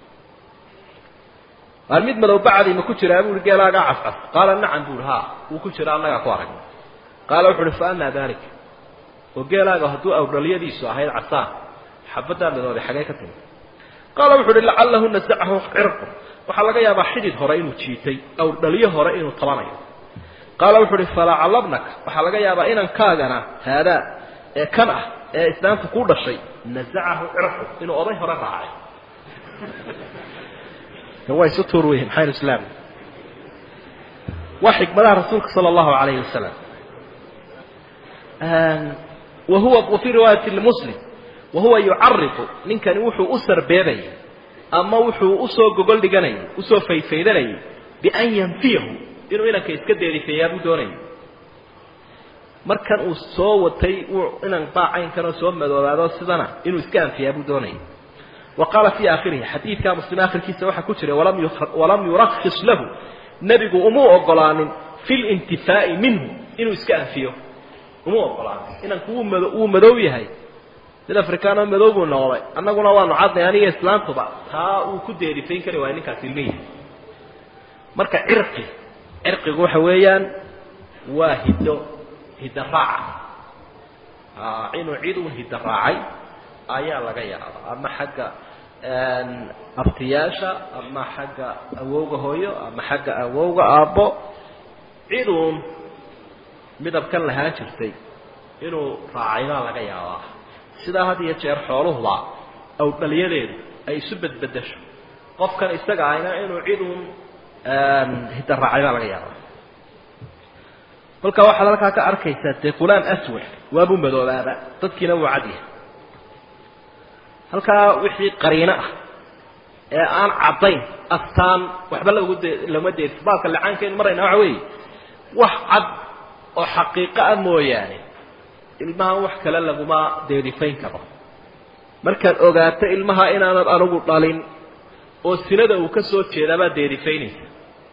waar mid madow bacdi ma ku jiraa buuhi geelaagaa cascas qaala nacam buuhi ha wuu ku jira annagaa ku aragna qaala wuxu uhi fa amaa dalik oo geelaaga hadduu awdhalyadiisu ahayd casaan xabaddaa madoobay xagee ka timi qaala wuxu uhi lacalahu nasacahu cirqu waxaa laga yaabaa xidid hore inuu jiitay awdhalyo hore inuu tabanayo qaala wuxu uhi falacalabnaka waxaa laga yaabaa inankaagana haadaa ee kan ah ee islaamta kuu dhashay nasacahu cirqu inuu oday hore raacay waa isu tuur wey maxaynu islaam waa xikmadaha rasuulka sala allahu alayhi wasalam wahuwa wafii riwaayati lmuslim wahuwa yucariqu ninkani wuxuu u sarbeebayay ama wuxuu usoo gogol dhiganayay usoo faydfaydanayay bian yanfiyahu inuu inanka iska deerifeeyaa buu doonayay markan uu soo watay inan baacaynkanoo soo madoobaado sidana inuu iska anfiyaa buu doonayay wa qaala fii aakhirihi xadiidka muslim aakhirkiisa waxaa ku jira walam yurakis lahu nebigu umuu ogolaanin fi lintifaa'i minhu inuu iska anfiyo umuu ogolaanin inanku wuu madow yahay mid afrikaanoo madow buu noqday annaguna waanu cadnay aniga islaantuba taa uu ku deerifayn kari waaya ninkaas ilmihi marka cirqi cirqigu waxa weeyaan waa hiddo hidda raaca inuu cid uu hidda raacay ayaa laga yaabaa ama xagga abtiyaasha ama xagga awowga hooyo ama xagga awowga aabbo ciduun midabkan lahaan jirtay inuu raacay baa laga yaabaa sidaa had iyo jeer xooluhuba awdhalyadeedu ay isu bedbedesho qofkan isaga ahna inuu ciduun hidda raacay baa laga yaabaa kolka waxaad halkaa ka arkaysaa dee qulaam aswad waabuu madoobaaba dadkiina wuu cadyahay halkaa wixii qariino ah ee aan caddayn astaan waxba lagu de lama deersi baalka licaankeenu marayna waxa weeye wax cad oo xaqiiqo ah mooyaane ilmahan wax kale laguma deerifayn karo markaad ogaato ilmaha inaanad anigu dhalin oo sinada uu ka soo jeedaabaad deerifaynaysa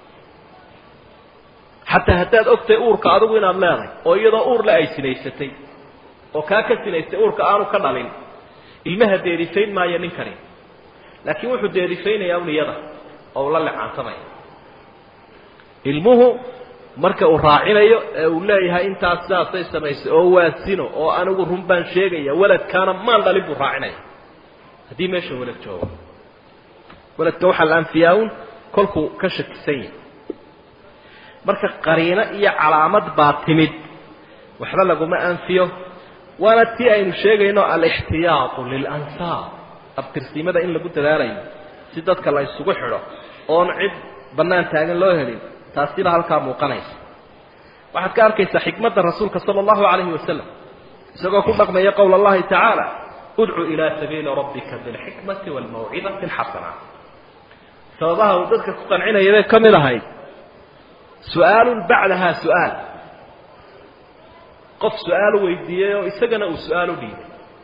xataa haddaad ogtahay uurka adigu inaad leedahay oo iyadoo uurle ay sinaysatay oo kaa ka sinaystay uurka aanu ka dhalin ilmaha deerifayn maayo ninkani laakiin wuxuu deerifaynayaa un iyada oo uu la lecaansamaya ilmuhu marka uu raacinayo ee uu leeyahay intaas sidaasay samaysay oo waa sino oo anigu run baan sheegaya waladkaana maan dhalin buu raacinaya haddii meesha walad joogo waladka waxaa la anfiyaa un kolkuu ka shakisan yahay marka qariino iyo calaamad baa timid waxba laguma anfiyo waana tii aynu sheegayno alixtiyaatu lilansaab abtirsimada in lagu dadaalayo si dadka la isugu xidho oon cid bannaan taagan loo helin taasiba halkaa muuqanaysa waxaad ka arkaysaa xikmadda rasuulka sala allahu calayhi wasalam isagoo ku dhaqmaya qowla allahi tacaala udcu ilaa sabiili rabbika bilxikmati waalmawcidati alxasana sababaha uu dadka ku qancinaya bay ka mid ahayd su-aalun bacdaha su-aal qof su-aal weydiiyey oo isagana uu su-aal u dhiibay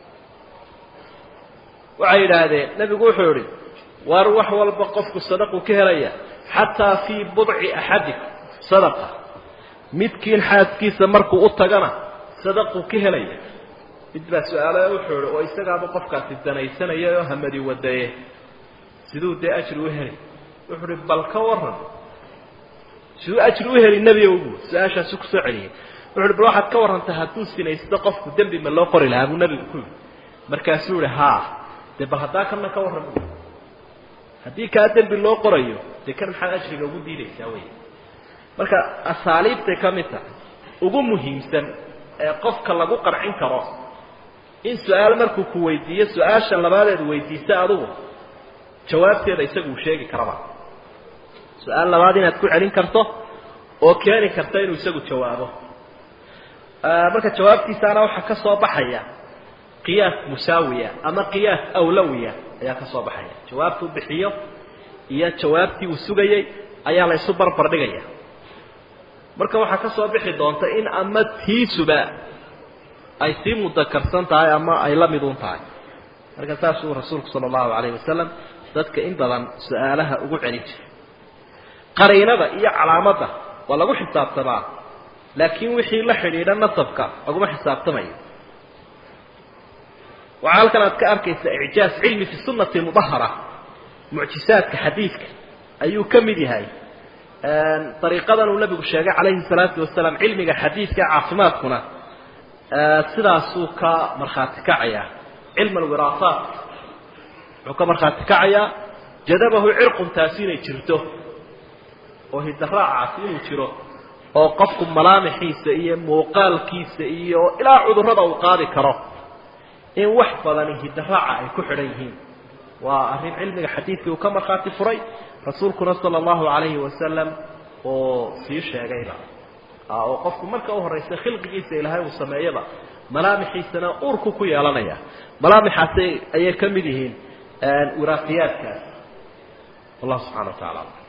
waxay yidhaahdeen nebigu wuxuu yihi waar wax walba qofku sadaqu ka helaya xataa fii budci axadikum sadaqa midkiin xaaskiisa markuu u tagana sadaqu ka helaya mid baa su-aalo wuxuu ihi oo isagaaba qofkaasi danaysanaya oo hamadi wadaye siduu dee ajri u heli wuxuu uhi bal ka waran siduu ajri u heli nebi ogu su-aashaasu kusoo celiyay wuxu uhi bal waxaad ka warrantay hadduu sinaysto qofku dembi ma loo qori lahaa buu nebigu ku yidhi markaasuu ihi haa dee bal haddaa kana ka warran haddii kaa dembi loo qorayo dee kan maxaad ajriga ugu diidaysaa wey marka asaaliibtay ka mid tahay ugu muhiimsan ee qofka lagu qancin karo in su-aal markuu ku weydiiyo su-aasha labaadeed weydiisa adugu jawaabteeda isagu uu sheegi karaba su-aal labaad inaad ku celin karto oo keeni karta inuu isagu jawaabo marka jawaabtiisaana waxaa ka soo baxaya qiyaas musaawiya ama qiyaas awlawiya ayaa ka soo baxaya jawaabtuu bixiyo iyo jawaabtii uu sugayey ayaa la ysu barbar dhigaya marka waxaa ka soo bixi doonta in ama tiisuba ay sii mudakarsan tahay ama ay la midun tahay marka saasuu rasuulku sala allahu calayhi wasalam dadka in badan su-aalaha ugu celin jiray qariinada iyo calaamadda waa lagu xisaabtamaa laakiin wixii la xidhiidha nasabka laguma xisaabtamayo waxaa halkan aad ka arkaysa icjaaz cilmi fi sunnati mudahara mucjisaadka xadiidka ayuu ka mid yahay dariiqadan uu nabigu sheegay calayhi salaatu wasalaam cilmiga xadiidka caafimaadkuna sidaasuu ka markhaati kacayaa cilm alwiraasaat wuxuu ka markhaati kacayaa jadabahu cirqun taasi inay jirto oo hidaraacaasi inuu jiro oo qofku malaamixiisa iyo muuqaalkiisa iyo ilaa cudurrada uu qaadi karo in wax badani hidaraaca ay ku xidhan yihiin waa arrin cilmiga xadiidkii uu ka markhaati furay rasuulkuna sala allahu calayhi wasalam oo sii sheegayba oo qofku marka u horraysa khilqigiisa ilaahay uu sameeyaba malaamixiisana uurku ku yeelanaya malaamixaasi ayay ka mid yihiin wiraaqiyaadkaas wallahu subxana wa tacala